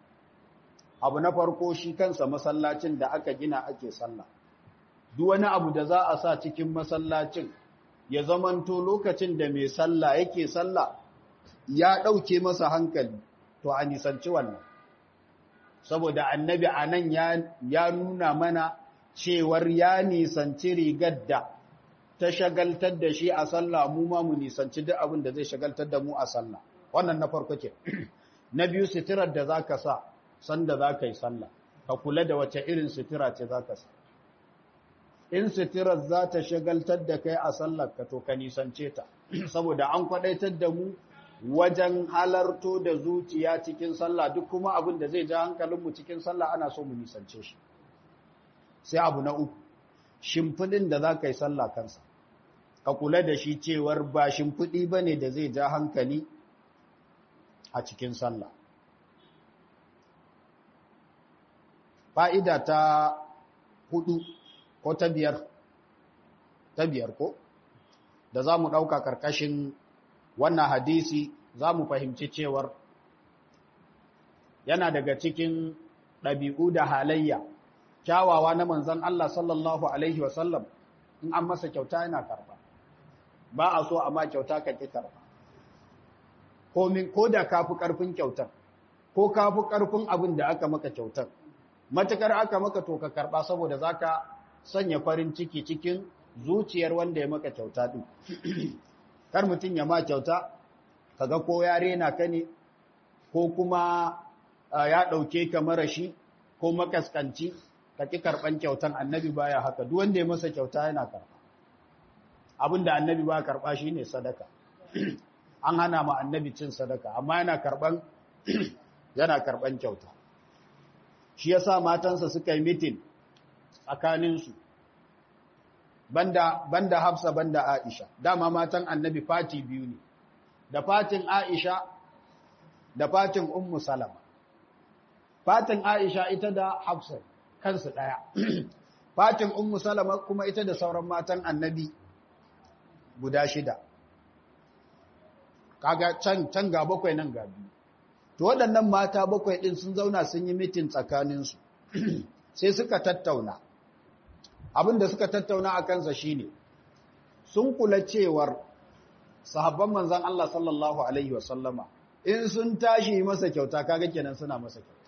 abu na farko shi kansa masallacin da aka gina ake sallah duk wani abu da za a sa cikin masallacin ya zamanto lokacin da mai sallah yake sallah ya ɗauke masa hankali to a nisanci wannan saboda annabi a nan ya nuna mana cewar ya nisanci rigar da ta shagaltar da shi a sallah mu ma mu nisanci duk abin da zai shagaltar da mu a sallah wannan na farko ke na biyu sitirar da za ka sa sanda za ka yi sallah ka kula da wace irin sitira ce za ka sa in sitirar za ta shagaltar da kai a sallar ka to ka nisance ta saboda an kwadaitar da mu wajen halarto da zuciya cikin sallah duk kuma abin da zai ja hankalinmu cikin sallah ana so mu nisance shi sai abu na uku shimfiɗin da za ka yi sallah kansa ka kula da shi cewar ba shimfiɗi ba ne da zai ja hankali a cikin sallah fa'ida ta hudu ko ta biyar ta biyar ko da za mu ɗauka ƙarƙashin wannan hadisi za mu fahimci cewar yana daga cikin ɗabi'u da halayya kyawawa na manzan Allah sallallahu Alaihi wasallam in an masa kyauta yana karɓa ba a so a ma kyauta ka ƙi karɓa ko da ka fi ƙarfin kyautar ko ka fi ƙarfin abin da aka maka kyautar matukar aka maka to ka karɓa saboda za ka sanya farin ciki cikin zuciyar wanda ya maka kyauta ɗin kar mutum ya ma kyauta kaga ko ya rena ka ne ko kuma ya ɗauke ka marashi ko makaskanci ka ƙi karɓan kyautan annabi baya haka duk wanda ya masa kyauta yana karɓa abinda annabi ba karɓa shi ne sadaka an hana ma annabi cin sadaka amma yana karɓan yana karɓan kyauta shi yasa matansa suka yi mitin tsakaninsu banda banda Hafsa banda Aisha dama matan annabi fati biyu ne da fatin Aisha da fatin Ummu Salama fatin Aisha ita da Hafsa kansu daya fatin Ummu Salama kuma ita da sauran matan annabi guda shida kaga can can ga bakwai nan ga biyu to waɗannan mata bakwai ɗin sun zauna sun yi mitin tsakaninsu sai suka tattauna abin da suka tattauna a kansa shine sun kula cewar sahabban manzan Allah sallallahu alaihi wasallama in sun tashi masa kyauta kaga kenan suna masa kyauta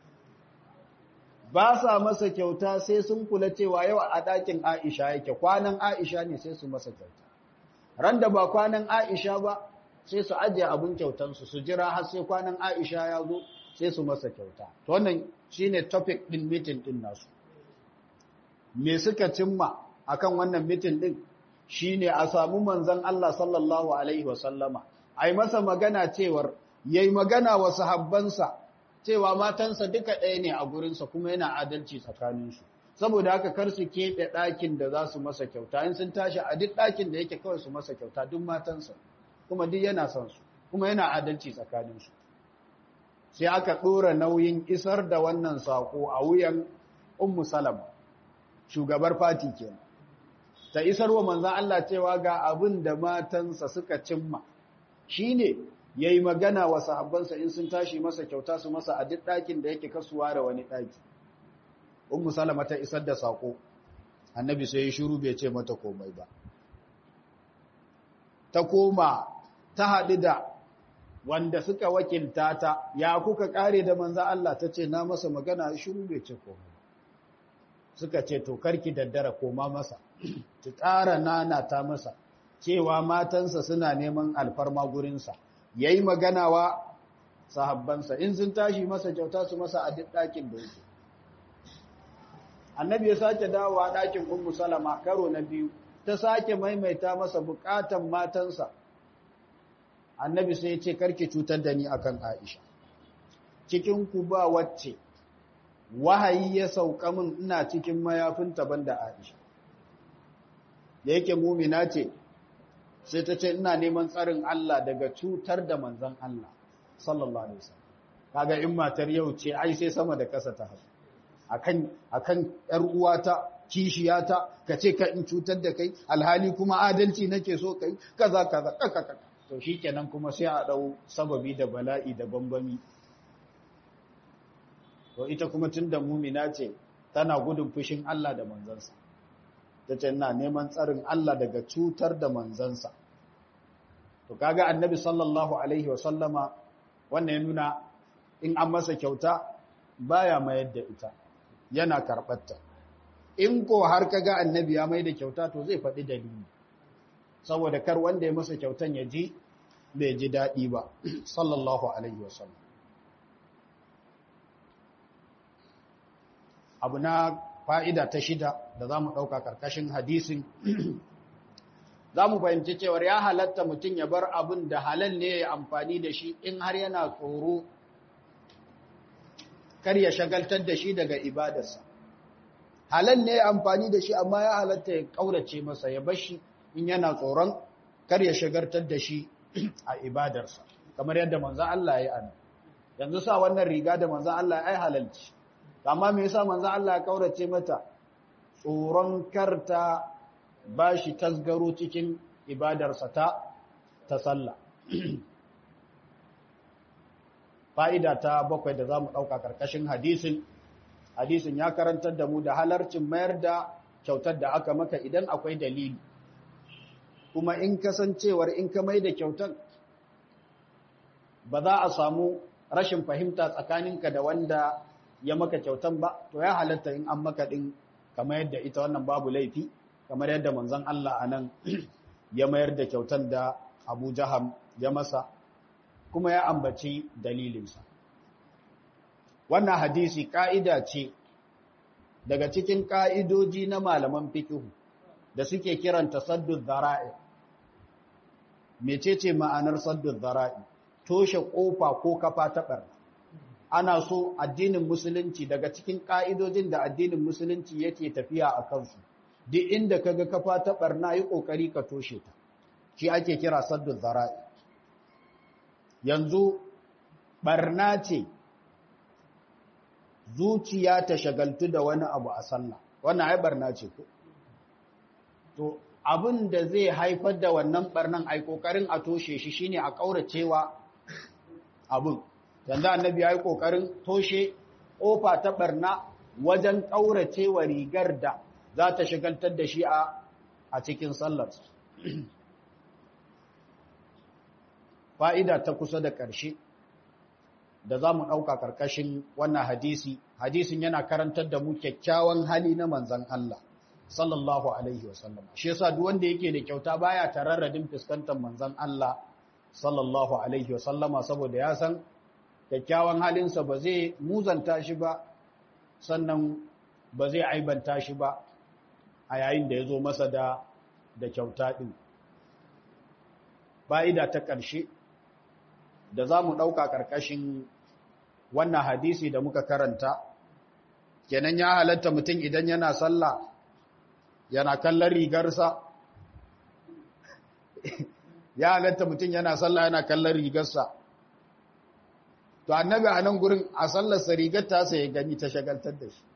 ba sa masa kyauta sai sun kula cewa yau a ɗakin Aisha yake kwanan Aisha ne sai su masa kyauta ran da ba kwanan Aisha ba sai su ajiye abin kyautansu su jira har sai kwanan Aisha ya zo sai su masa kyauta to wannan shine topic din meeting din nasu me suka cimma akan wannan meeting din shine a samu manzon Allah sallallahu alaihi wasallama ai masa magana cewar yayi magana wa sahabbansa cewa matansa duka ɗaya ne a gurinsa kuma yana adalci tsakaninsu saboda haka kar su keɓe ɗakin da za su masa kyauta in sun tashi a duk ɗakin da yake kawai su masa kyauta duk matansa kuma duk yana son su kuma yana adalci tsakaninsu sai aka ɗora nauyin isar da wannan saƙo a wuyan ummu salama shugabar fati kenan ta isar wa manzan Allah cewa ga abin da matansa suka cimma shine yayi magana wa sahabbansa in sun tashi masa kyauta su masa a duk ɗakin da yake kasuwa da wani ɗaki ummu salama ta isar da saƙo annabi sai ya shiru bai ce mata komai ba ta koma ta haɗu da wanda suka wakilta ta ya kuka kare da manzan Allah ta ce na masa magana shiru bai ce komai suka ce to karki daddara koma masa ki ƙara nana ta masa cewa matansa suna neman alfarma gurinsa yayi magana wa sahabbansa in sun tashi masa kyauta su masa a duk ɗakin da yake annabi ya sake dawowa ɗakin ummu salama karo na biyu ta sake maimaita masa bukatan matansa annabi sai ya ce karki cutar da ni akan Aisha cikin ku ba wacce wahayi ya sauka min ina cikin mayafinta banda Aisha da yake mumina ce sai ta ce ina neman tsarin Allah daga cutar da manzon Allah sallallahu alaihi wasallam kaga in matar yau ce ai sai sama da kasa ta hasu akan akan yar uwata kishiyata kace ka in cutar da kai alhali kuma adalci nake so kai kaza kaza kaka to shikenan kuma sai a dau sababi da bala'i da bambami to ita kuma tunda mumina ce tana gudun fushin Allah da manzansa tace ina neman tsarin Allah daga cutar da manzansa to kaga annabi sallallahu alaihi wa sallama wannan ya nuna in an masa kyauta baya mayar da ita yana karɓarta in ko har kaga annabi ya mai da kyauta to zai faɗi dalili saboda kar wanda ya masa kyautan ya ji bai ji daɗi ba sallallahu alaihi wasallam abu na fa'ida ta shida da za mu ɗauka ƙarƙashin hadisin za mu fahimci cewar ya halatta mutum ya bar abin da halal ne ya amfani da shi in har yana tsoro kar ya shagaltar da shi daga ibadarsa halal ne ya amfani da shi amma ya halatta ya ƙaurace masa ya bar shi in yana tsoron kar ya shagaltar da shi a ibadarsa kamar yadda manzan Allah ya yi ana yanzu sa wannan riga da manzan Allah ya yi halalci amma me yasa manzan Allah ya ƙaurace mata tsoron karta ba shi tasgaro cikin ibadarsa ta ta sallah fa'ida ta bakwai da za mu ɗauka ƙarƙashin hadisin hadisin ya karantar da mu da halarcin mayar da kyautar da aka maka idan akwai dalili kuma in kasancewar in ka mai da kyautar ba za a samu rashin fahimta tsakaninka da wanda ya maka kyautar ba to ya halatta in an maka ɗin kamar yadda ita wannan babu laifi kamar yadda manzon Allah a nan ya mayar da kyautar da Abu Jaham ya masa kuma ya ambaci dalilinsa. Wannan hadisi ƙa'ida ce daga cikin ƙa'idoji na malaman fikihu da suke kiranta saddun zara'i. Mecece ma'anar saddun zara'i? Toshe ƙofa ko kafa taɓar. Ana so addinin Musulunci daga cikin ƙa'idojin da addinin Musulunci yake tafiya a kansu. duk inda kaga kafa ta barna yi kokari ka toshe ta shi ake kira saddu zara'i yanzu barna ce zuciya ta shagaltu da wani abu a sallah wannan ai barna ce ko to abin da zai haifar da wannan barnan ai kokarin a toshe shi shine a kauracewa abin yanzu annabi yayi kokarin toshe kofa ta barna wajen kauracewa rigar da za ta shigantar da shi a cikin sallar fa'ida ta kusa da ƙarshe da za mu ɗauka ƙarƙashin wannan hadisi hadisin yana karantar da mu kyakkyawan hali na manzan Allah sallallahu alaihi wasallam shi yasa duk wanda yake da kyauta baya tararradin fuskantar manzan Allah sallallahu alaihi wasallama saboda ya san kyakkyawan halinsa ba zai muzanta shi ba sannan ba zai aibanta shi ba a yayin da ya zo masa da da kyauta ɗin fa'ida ta ƙarshe da za mu ɗauka ƙarƙashin wannan hadisi da muka karanta kenan ya halatta mutum idan yana sallah yana kallon rigarsa ya halatta mutum yana sallah yana kallon rigarsa to annabi a nan gurin a sallarsa rigar ta sai gani ta shagaltar da shi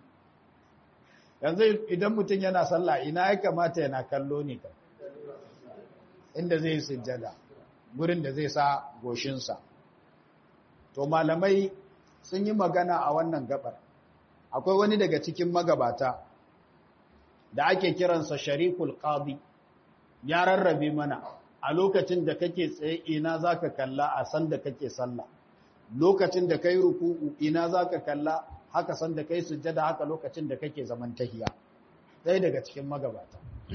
yanzu idan mutum yana sallah ina ya kamata yana kallo ne ka inda zai yi sujjada gurin da zai sa goshinsa to malamai sun yi magana a wannan gabar akwai wani daga cikin magabata da ake kiransa sharikul qadi ya rarrabe mana a lokacin da kake tsaye ina zaka kalla a san da kake sallah lokacin da kai ruku'u ina zaka kalla haka san da kai sujjada haka lokacin da kake zaman tahiya ɗaya daga cikin magabata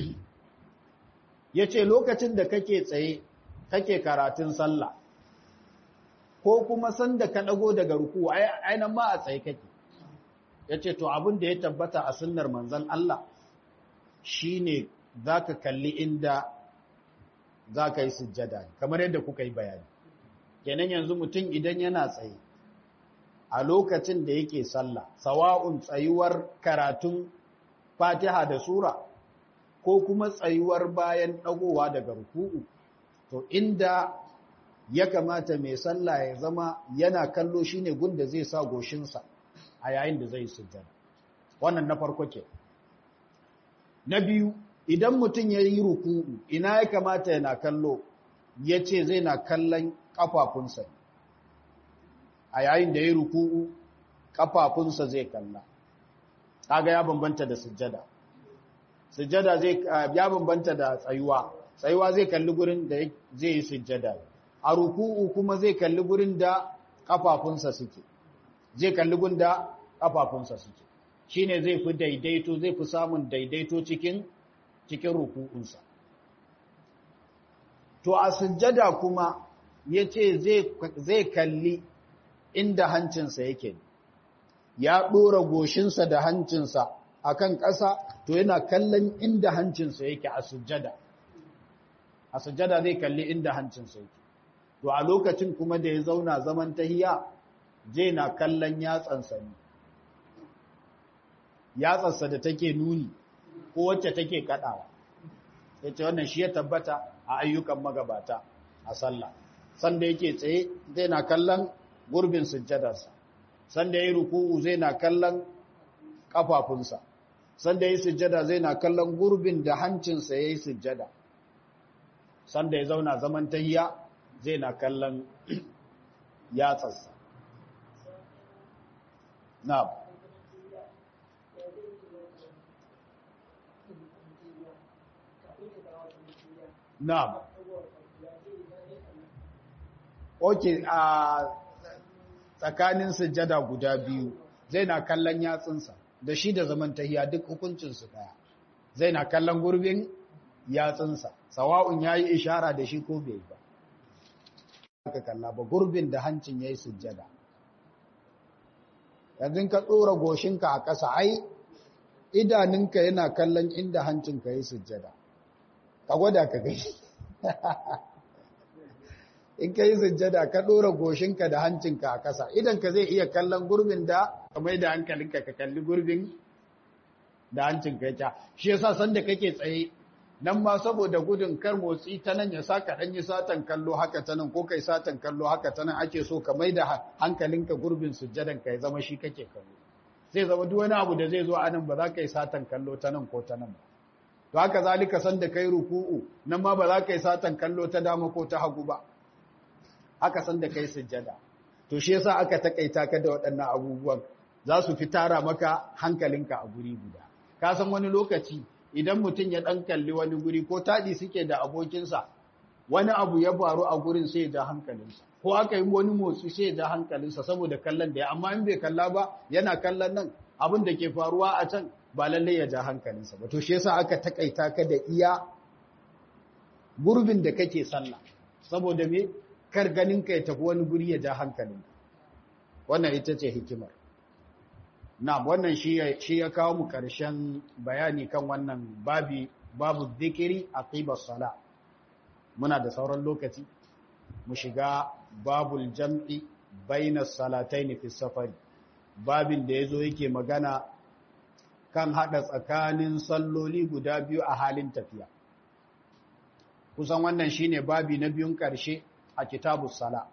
yace lokacin da kake tsaye kake karatun sallah ko kuma san da ka dago daga ruku'u ai nan ma a tsaye kake yace to abin da ya tabbata a sunnar manzon Allah shine zaka kalli inda zaka yi sujjada kamar yadda kuka yi bayani kenan yanzu mutum idan yana tsaye a lokacin da yake sallah sawa'un tsayuwar karatun fatiha da sura ko kuma tsayuwar bayan dagowa daga ruku'u to inda ya kamata mai sallah ya zama yana kallo shine gunda zai sa goshinsa a yayin da zai sujjada wannan na farko ke na biyu idan mutum ya yi ruku'u ina ya kamata yana kallo ya ce zai na kallon ƙafafunsa a yayin da ya yi ruku'u ƙafafunsa zai kalla kaga ya bambanta da sujjada sujjada zai ya bambanta da tsayuwa tsayuwa zai kalli gurin da zai yi sujjada a ruku'u kuma zai kalli gurin da ƙafafunsa suke zai kalli gurin da ƙafafunsa suke shine zai fi daidaito zai fi samun daidaito cikin cikin ruku'unsa to a sujjada kuma yace zai zai kalli inda hancinsa yake ya dora goshinsa da hancinsa akan ƙasa to yana kallon inda hancinsa yake a sujjada a sujjada zai kalli inda hancinsa yake to a lokacin kuma da ya zauna zaman tahiya zai na kallon yatsansa ne yatsarsa da take nuni ko wacce take kadawa yace wannan shi ya tabbata a ayyukan magabata a sallah sanda yake tsaye zai na kallon gurbin sujjadarsa sanda yayi ruku'u zai na kallon kafafunsa sanda yayi sujjada zai na kallon gurbin da hancinsa yayi sujjada sanda ya zauna zaman tahiya zai na kallon yatsarsa na'am Na'am. Oke a tsakanin sujjada guda biyu zai na kallon yatsunsa da shi da zaman tahiya duk hukuncinsu daya. Zai na kallon gurbin yatsunsa, sawa'un ya yi ishara da shi ko bai ba. Ka kalla ba gurbin da hancin ya yi sujjada. Yanzu ka tsora goshinka a ƙasa, ai, idaninka yana kallon inda hancinka ya yi sujjada. ka gwada ka gani in ka yi sujjada ka ɗora goshinka da hancinka a ƙasa idan ka zai iya kallon gurbin da ka mai da hankalinka ka kalli gurbin da hancinka ya shi yasa sanda kake tsaye nan ma saboda gudun kar motsi ta nan ya sa ka ɗan yi satan kallo haka ta nan ko kai satan kallo haka ta nan ake so ka mai da hankalinka gurbin sujjadan ka ya zama shi kake kallo zai zama duk wani abu da zai zo a nan ba za ka yi satan kallo ta nan ko ta nan ba to haka zalika san da kai ruku'u nan ma ba za ka yi satan kallo ta dama ko ta hagu ba haka san da kai sujjada to shi yasa aka takaita ka da waɗannan abubuwan za su fi tara maka hankalinka a guri guda ka san wani lokaci idan mutum ya ɗan kalli wani guri ko taɗi suke da abokinsa wani abu ya faru a gurin sai ya ja hankalinsa ko aka yi wani motsi sai ya ja hankalinsa saboda kallon da ya amma in bai kalla ba yana kallon nan abin da ke faruwa a can ba lallai ya ja hankalinsa ba to shi yasa aka takaita ka da iya gurbin da kake sallah saboda me kar ganin ka ya tafi wani guri ya ja hankalin wannan ita ce hikimar na wannan shi ya kawo mu karshen bayani kan wannan babi babu dhikri aqiba sala muna da sauran lokaci mu shiga babul jam'i baina salatayn fi safari babin da yazo yake magana kan hada tsakanin salloli guda biyu a halin tafiya kusan wannan shine babi na biyun karshe a kitabus sala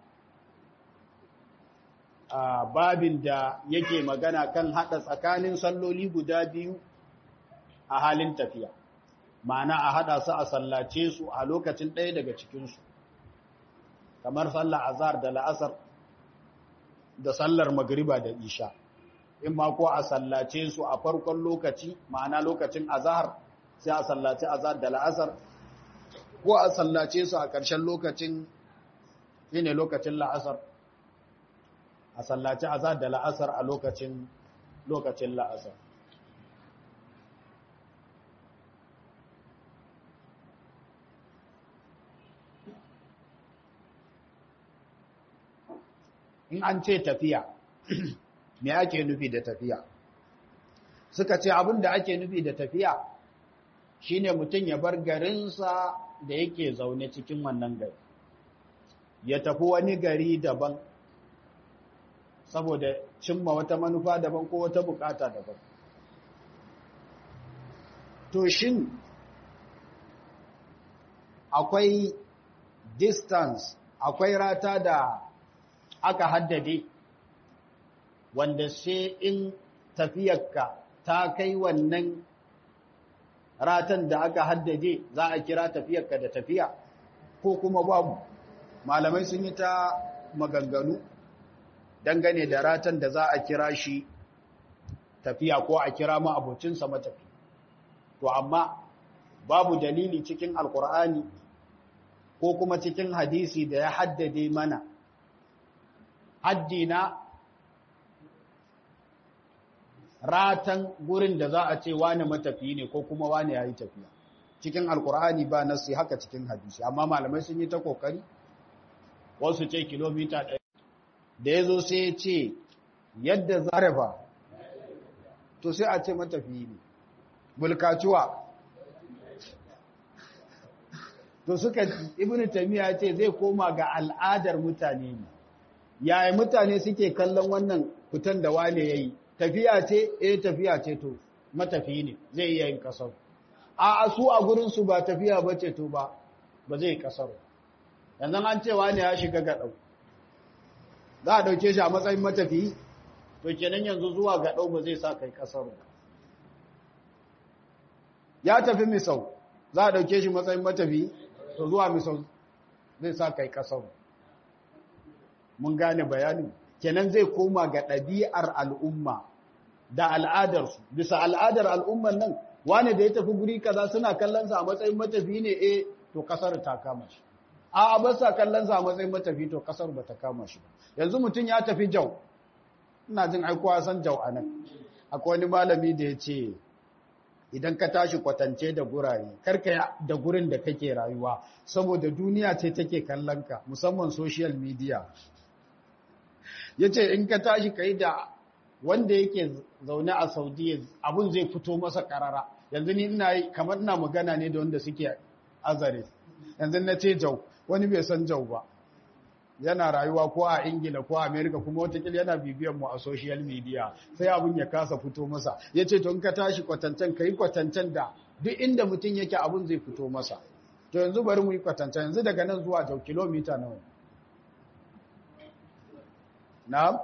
a babin da yake magana kan hada tsakanin salloli guda biyu a halin tafiya ma'ana a hada su a sallace su a lokacin ɗaya daga cikinsu kamar sallar azhar da la'asar da sallar magriba da isha in ma ko a sallace su a farkon lokaci ma'ana lokacin azhar sai a sallace azhar da la'asar ko a sallace su a ƙarshen lokacin shine lokacin la'asar a sallaci azhar da la'asar a lokacin lokacin la'asar in an ce tafiya me ake nufi da tafiya suka ce abin da ake nufi da tafiya shine mutum ya bar garinsa da yake zaune cikin wannan gari ya tafi wani gari daban saboda cimma wata manufa daban ko wata bukata daban to shin akwai distance akwai rata da aka haddade wanda sai in tafiyarka ta kai wannan ratan da aka haddade za a kira tafiyarka da tafiya ko kuma babu malamai sun yi ta maganganu dangane da ratan da za a kira shi tafiya ko a kira ma abocinsa matafi to amma babu dalili cikin alkur'ani ko kuma cikin hadisi da ya haddade mana haddina ratan gurin da za a ce wani matafi ne ko kuma wani ya yi tafiya cikin alkur'ani ba nasi haka cikin hadisi amma malamai sun yi ta kokari wasu ce kilomita ɗaya da ya zo sai ya ce yadda zarafa to sai a ce matafi ne bulkacuwa to suka ibn tamiya ce zai koma ga al'adar mutane ne yaya mutane suke kallon wannan fitan da wane yayi tafiya ce eh tafiya ce to matafi ne zai iya yin kasar a su a gurin su ba tafiya bace to ba ba zai kasar yanzu an ce wane ya shiga ga dau za a dauke shi a matsayin matafi to kenan yanzu zuwa ga dau ba zai sa kai kasar ya tafi misau za a dauke shi matsayin matafi to zuwa misau zai sa kai kasar mun gane bayanin kenan zai koma ga ɗabi'ar al'umma da al'adarsu bisa al'adar al'umman nan wane da ya tafi guri kaza suna kallonsa a matsayin matafi ne eh to kasar ta kama shi a ba sa kallonsa a matsayin matafi to kasar ba ta kama shi yanzu mutum ya tafi jau ina jin aikowa san jau a nan akwai wani malami da ya ce idan ka tashi kwatance da gurare karka da gurin da kake rayuwa saboda duniya ce take kallon ka musamman social media ya ce in ka tashi ka yi da wanda yake zaune a saudiya abun zai fito masa karara yanzu ni ina yi kamar ina magana ne da wanda suke azare yanzu na ce jau wani bai san jau ba yana rayuwa ko a ingila ko a amerika kuma watakila yana bibiyan mu a social media sai abun ya kasa fito masa ya ce to in ka tashi kwatancen ka yi kwatancen da duk inda mutum yake abun zai fito masa to yanzu bari mu yi kwatancen yanzu daga nan zuwa jau kilomita nawa na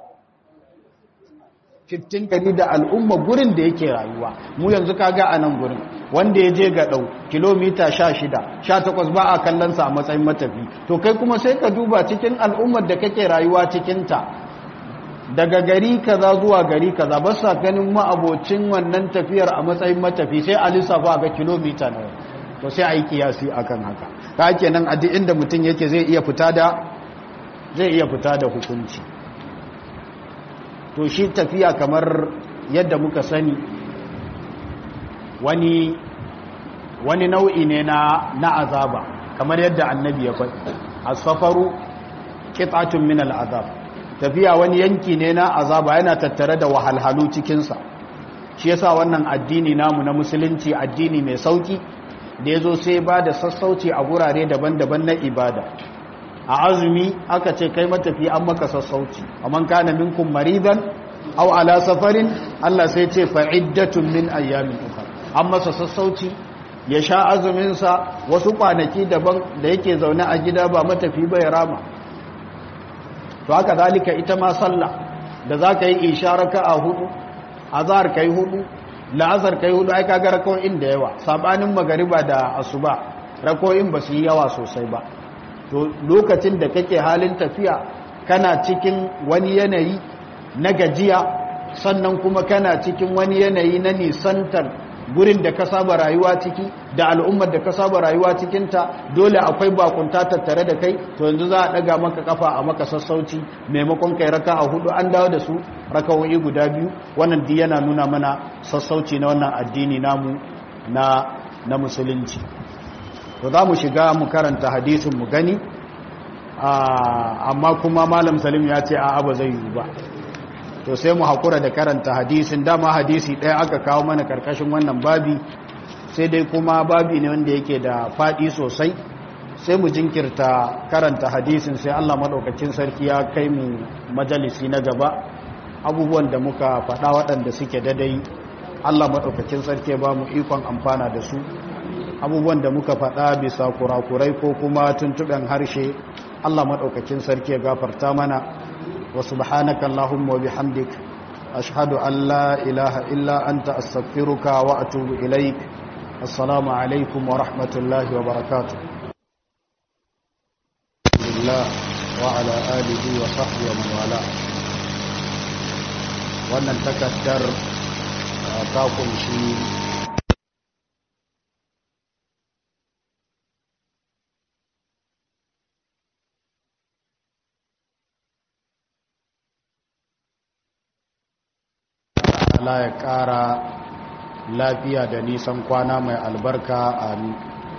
15 kari da al'umma gurin da yake rayuwa mu yanzu kaga a nan gurin wanda ya je ga ɗau kilomita 16 18 ba a kallonsa a matsayin matafi to kai kuma sai ka duba cikin al'ummar da kake rayuwa cikinta daga gari kaza zuwa gari kaza ba sa ganin ma'abocin wannan tafiyar a matsayin matafi sai a lissafa ga kilomita nawa to sai a yi kiyasi akan haka ta kenan a duk inda mutum yake zai iya fita da zai iya fita da hukunci to shi tafiya kamar yadda muka sani wani wani nau'i ne na na azaba kamar yadda annabi ya faɗi as-safaru qit'atun min al-azab tafiya wani yanki ne na azaba yana tattare da wahalhalu cikin sa shi yasa wannan addini namu na musulunci addini mai sauki da ya zo sai ba da sassauci a gurare daban-daban na ibada a azumi aka ce kai matafi an maka sassauci amman kana minkum maridan aw ala safarin Allah sai ce fa'iddatun min ayyamin ukhra an masa sassauci ya sha azumin sa wasu kwanaki daban da yake zaune a gida ba matafi ba ya rama to haka zalika ita ma sallah da zaka yi isharaka a hudu azhar kai hudu la'azar kai hudu ai kaga rako'in da yawa sabanin magariba da asuba rako'in ba su yi yawa sosai ba to lokacin da kake halin tafiya kana cikin wani yanayi na gajiya sannan kuma kana cikin wani yanayi na nisantar gurin da ka saba rayuwa ciki da al'ummar da ka saba rayuwa cikinta dole akwai bakunta tattare da kai to yanzu za a daga maka kafa a maka sassauci maimakon kai raka a hudu an dawo da su rakawoyi guda biyu wannan di yana nuna mana sassauci na wannan addini namu na na musulunci to za mu shiga mu karanta hadisin mu gani amma kuma malam salim ya ce a'a ba zai yi ba to sai mu haƙura da karanta hadisin dama hadisi ɗaya aka kawo mana karkashin wannan babi sai dai kuma babi ne wanda yake da faɗi sosai sai mu jinkirta karanta hadisin sai allah maɗaukacin sarki ya kai mu majalisi na gaba abubuwan da muka faɗa waɗanda suke dadai allah maɗaukacin sarki ba mu ikon amfana da su abubuwan da muka faɗa bisa kurakurai ko kuma tuntuɓen harshe allah maɗaukacin sarki ya gafarta mana وسبحانك اللهم وبحمدك أشهد أن لا إله إلا أنت أستغفرك وأتوب إليك السلام عليكم ورحمة الله وبركاته الله وعلى آله وصحبه ومن والاه wannan takaddar ta kunshi Allah ya ƙara lafiya da nisan kwana mai albarka amin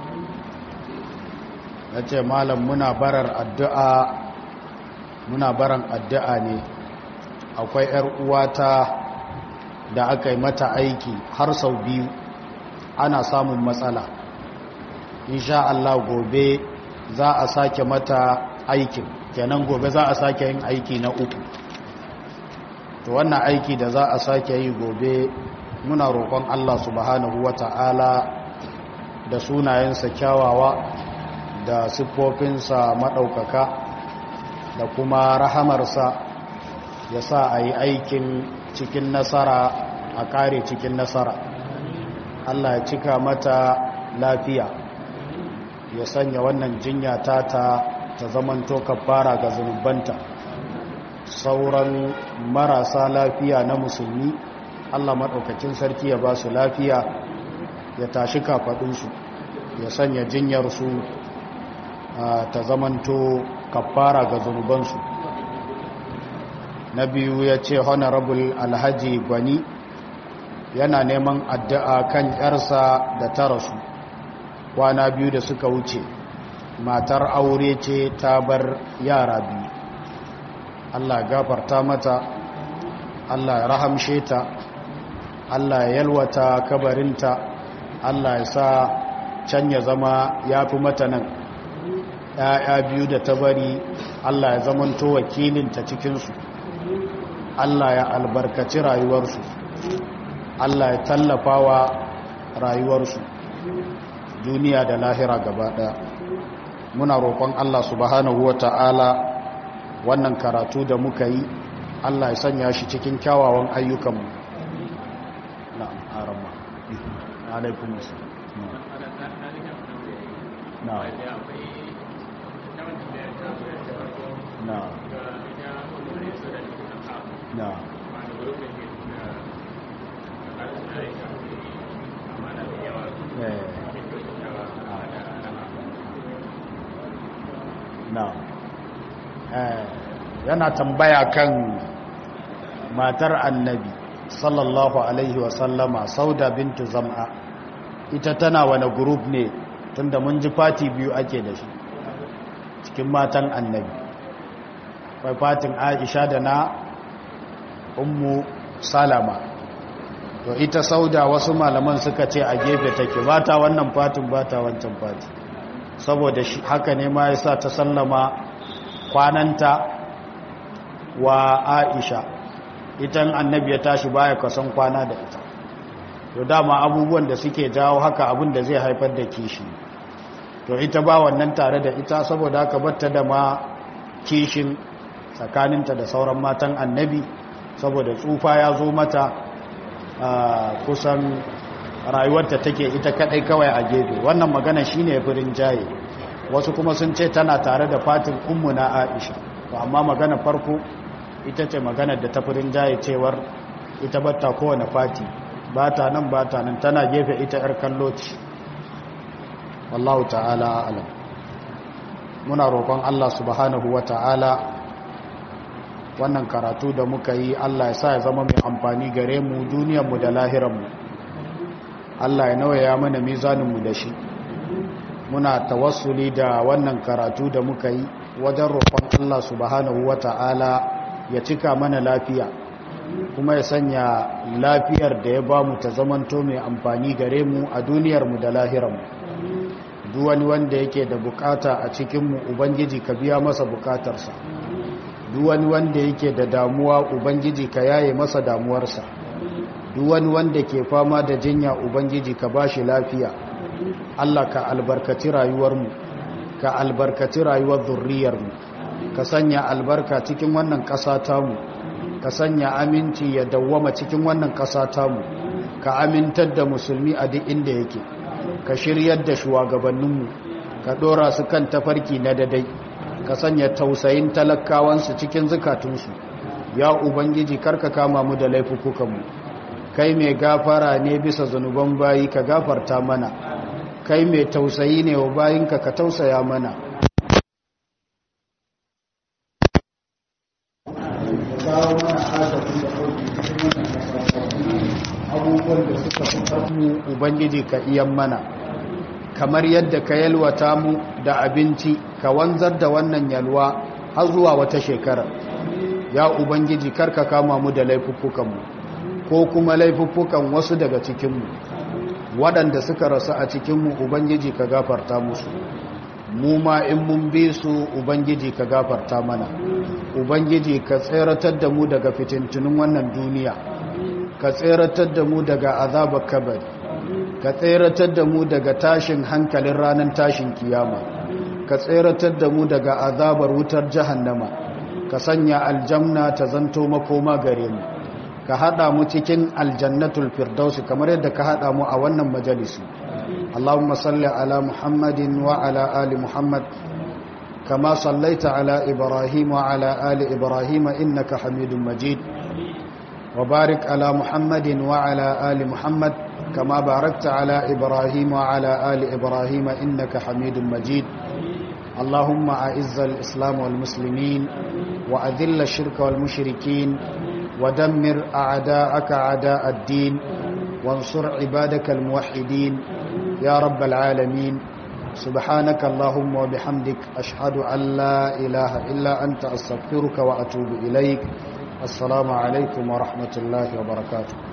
ya ce malam muna barar addu'a muna baran addu'a ne akwai ‘yar uwata da aka yi mata aiki har sau biyu ana samun matsala insha Allah gobe za a sake mata aikin kenan gobe za a sake yin aiki na uku to wannan aiki da za a sake yi gobe muna roƙon Allah subhanahu wata'ala da sunayensa kyawawa da siffofinsa maɗaukaka da kuma rahamarsa ya sa a yi aikin cikin nasara a ƙare cikin nasara Allah ya cika mata lafiya ya sanya wannan jinya tata ta zamanto kafara ga zunubanta sauran marasa lafiya na musulmi allah maɗaukacin sarki ya ba su lafiya ya tashi kafaɗinsu ya sanya jinyarsu ta zamanto kafara ga zunubansu na biyu ya ce honorable alhaji gwani yana neman addu'a kan ‘yarsa da ta rasu kwana biyu da suka wuce matar aure ce ta bar yara biyu Allah ya gafarta mata Allah ya rahamshe ta Allah ya yalwata kabarinta Allah ya sa can ya zama ya fi mata nan ‘ya'ya biyu da ta bari Allah ya zamanto wakilinta cikinsu Allah ya albarkaci rayuwarsu Allah ya tallafa wa rayuwarsu duniya da lahira gaba ɗaya muna roƙon Allah subhanahu wa ta'ala wannan karatu da muka yi Allah ya sanya shi cikin kyawawan ayyukanmu na arama alaikun wasu na na na na yana tambaya kan matar annabi sallallahu alaihi wasallama sauda bintu zam'a ita tana wani group ne tunda mun ji fati biyu ake da shi cikin matan annabi kwai fatin aisha da na ummu salama to ita sauda wasu malaman suka ce a gefe take ba ta wannan fatin ba ta wancan fati saboda haka ne ma ya sa ta sallama kwananta wa aisha itan annabi ya tashi baya kasan kwana da ita to dama abubuwan da suke jawo haka abin da zai haifar da kishi to ita ba wannan tare da ita saboda haka batta da ma kishin tsakaninta da sauran matan annabi saboda tsufa ya zo mata kusan rayuwarta take ita kadai kawai a gefe wannan magana shine firin jaye wasu kuma sun ce tana tare da fatin ummu na Aisha to amma magana farko ita ce magana da ta firin jaye cewar ita batta kowane fati bata nan bata nan tana gefe ita yar kallo ce wallahu ta'ala a'lam muna roƙon Allah subhanahu wata'ala wannan karatu da muka yi Allah ya sa ya zama mai amfani gare mu duniyarmu da lahiranmu Allah ya nawaya mana mizaninmu da shi muna tawassuli da wannan karatu da muka yi wajen roƙon Allah subhanahu wata'ala ya cika mana lafiya kuma ya sanya lafiyar da ya bamu ta zamanto mai amfani gare mu a duniyarmu da lahiranmu duk wani wanda yake da bukata a cikinmu ubangiji ka biya masa bukatarsa duk wani wanda yake da damuwa ubangiji ka yaye masa damuwarsa duk wani wanda ke fama da jinya ubangiji ka bashi lafiya Allah ka albarkaci rayuwarmu ka albarkaci rayuwar zurriyarmu ka sanya albarka cikin wannan ƙasa tamu ka sanya aminci ya dawwama cikin wannan ƙasa tamu ka amintar da musulmi a duk inda yake ka shiryar da shugabanninmu ka ɗora su kan tafarki na dadai ka sanya tausayin talakawansu cikin zukatunsu ya ubangiji karka kama mu da laifukukanmu kai mai gafara ne bisa zunuban bayi ka gafarta mana kai mai tausayi ne wa bayinka ka tausaya mana abubuwan da suka fi mu ubangiji ka iyan mana kamar yadda ka yalwata mu da abinci ka wanzar da wannan yalwa har zuwa wata shekara ya ubangiji karka kama mu da laifuffukanmu ko kuma laifuffukan wasu daga cikinmu waɗanda suka rasu a cikinmu ubangiji ka gafarta musu mu ma in mun bi su ubangiji ka gafarta mana ubangiji ka tseratar da mu daga fitintunin wannan duniya ka tseratar da mu daga azabar kabari ka tseratar da mu daga tashin hankalin ranar tashin kiyama ka tseratar da mu daga azabar wutar jahannama ka sanya aljanna ta zanto makoma gare mu ka hada mu cikin aljannatul firdausi kamar yadda ka hada mu a wannan majalisi Allahumma salli ala Muhammadin wa ala ali Muhammad kama sallaita ala Ibrahim wa ala ali Ibrahim innaka Hamidum Majid wa barik ala Muhammadin wa ala ali Muhammad كما باركت على إبراهيم وعلى آل إبراهيم إنك حميد مجيد اللهم أعز الإسلام والمسلمين وأذل الشرك والمشركين ودمر أعداءك أعداء الدين وانصر عبادك الموحدين يا رب العالمين سبحانك اللهم وبحمدك أشهد أن لا إله إلا أنت أستغفرك وأتوب إليك السلام عليكم ورحمة الله وبركاته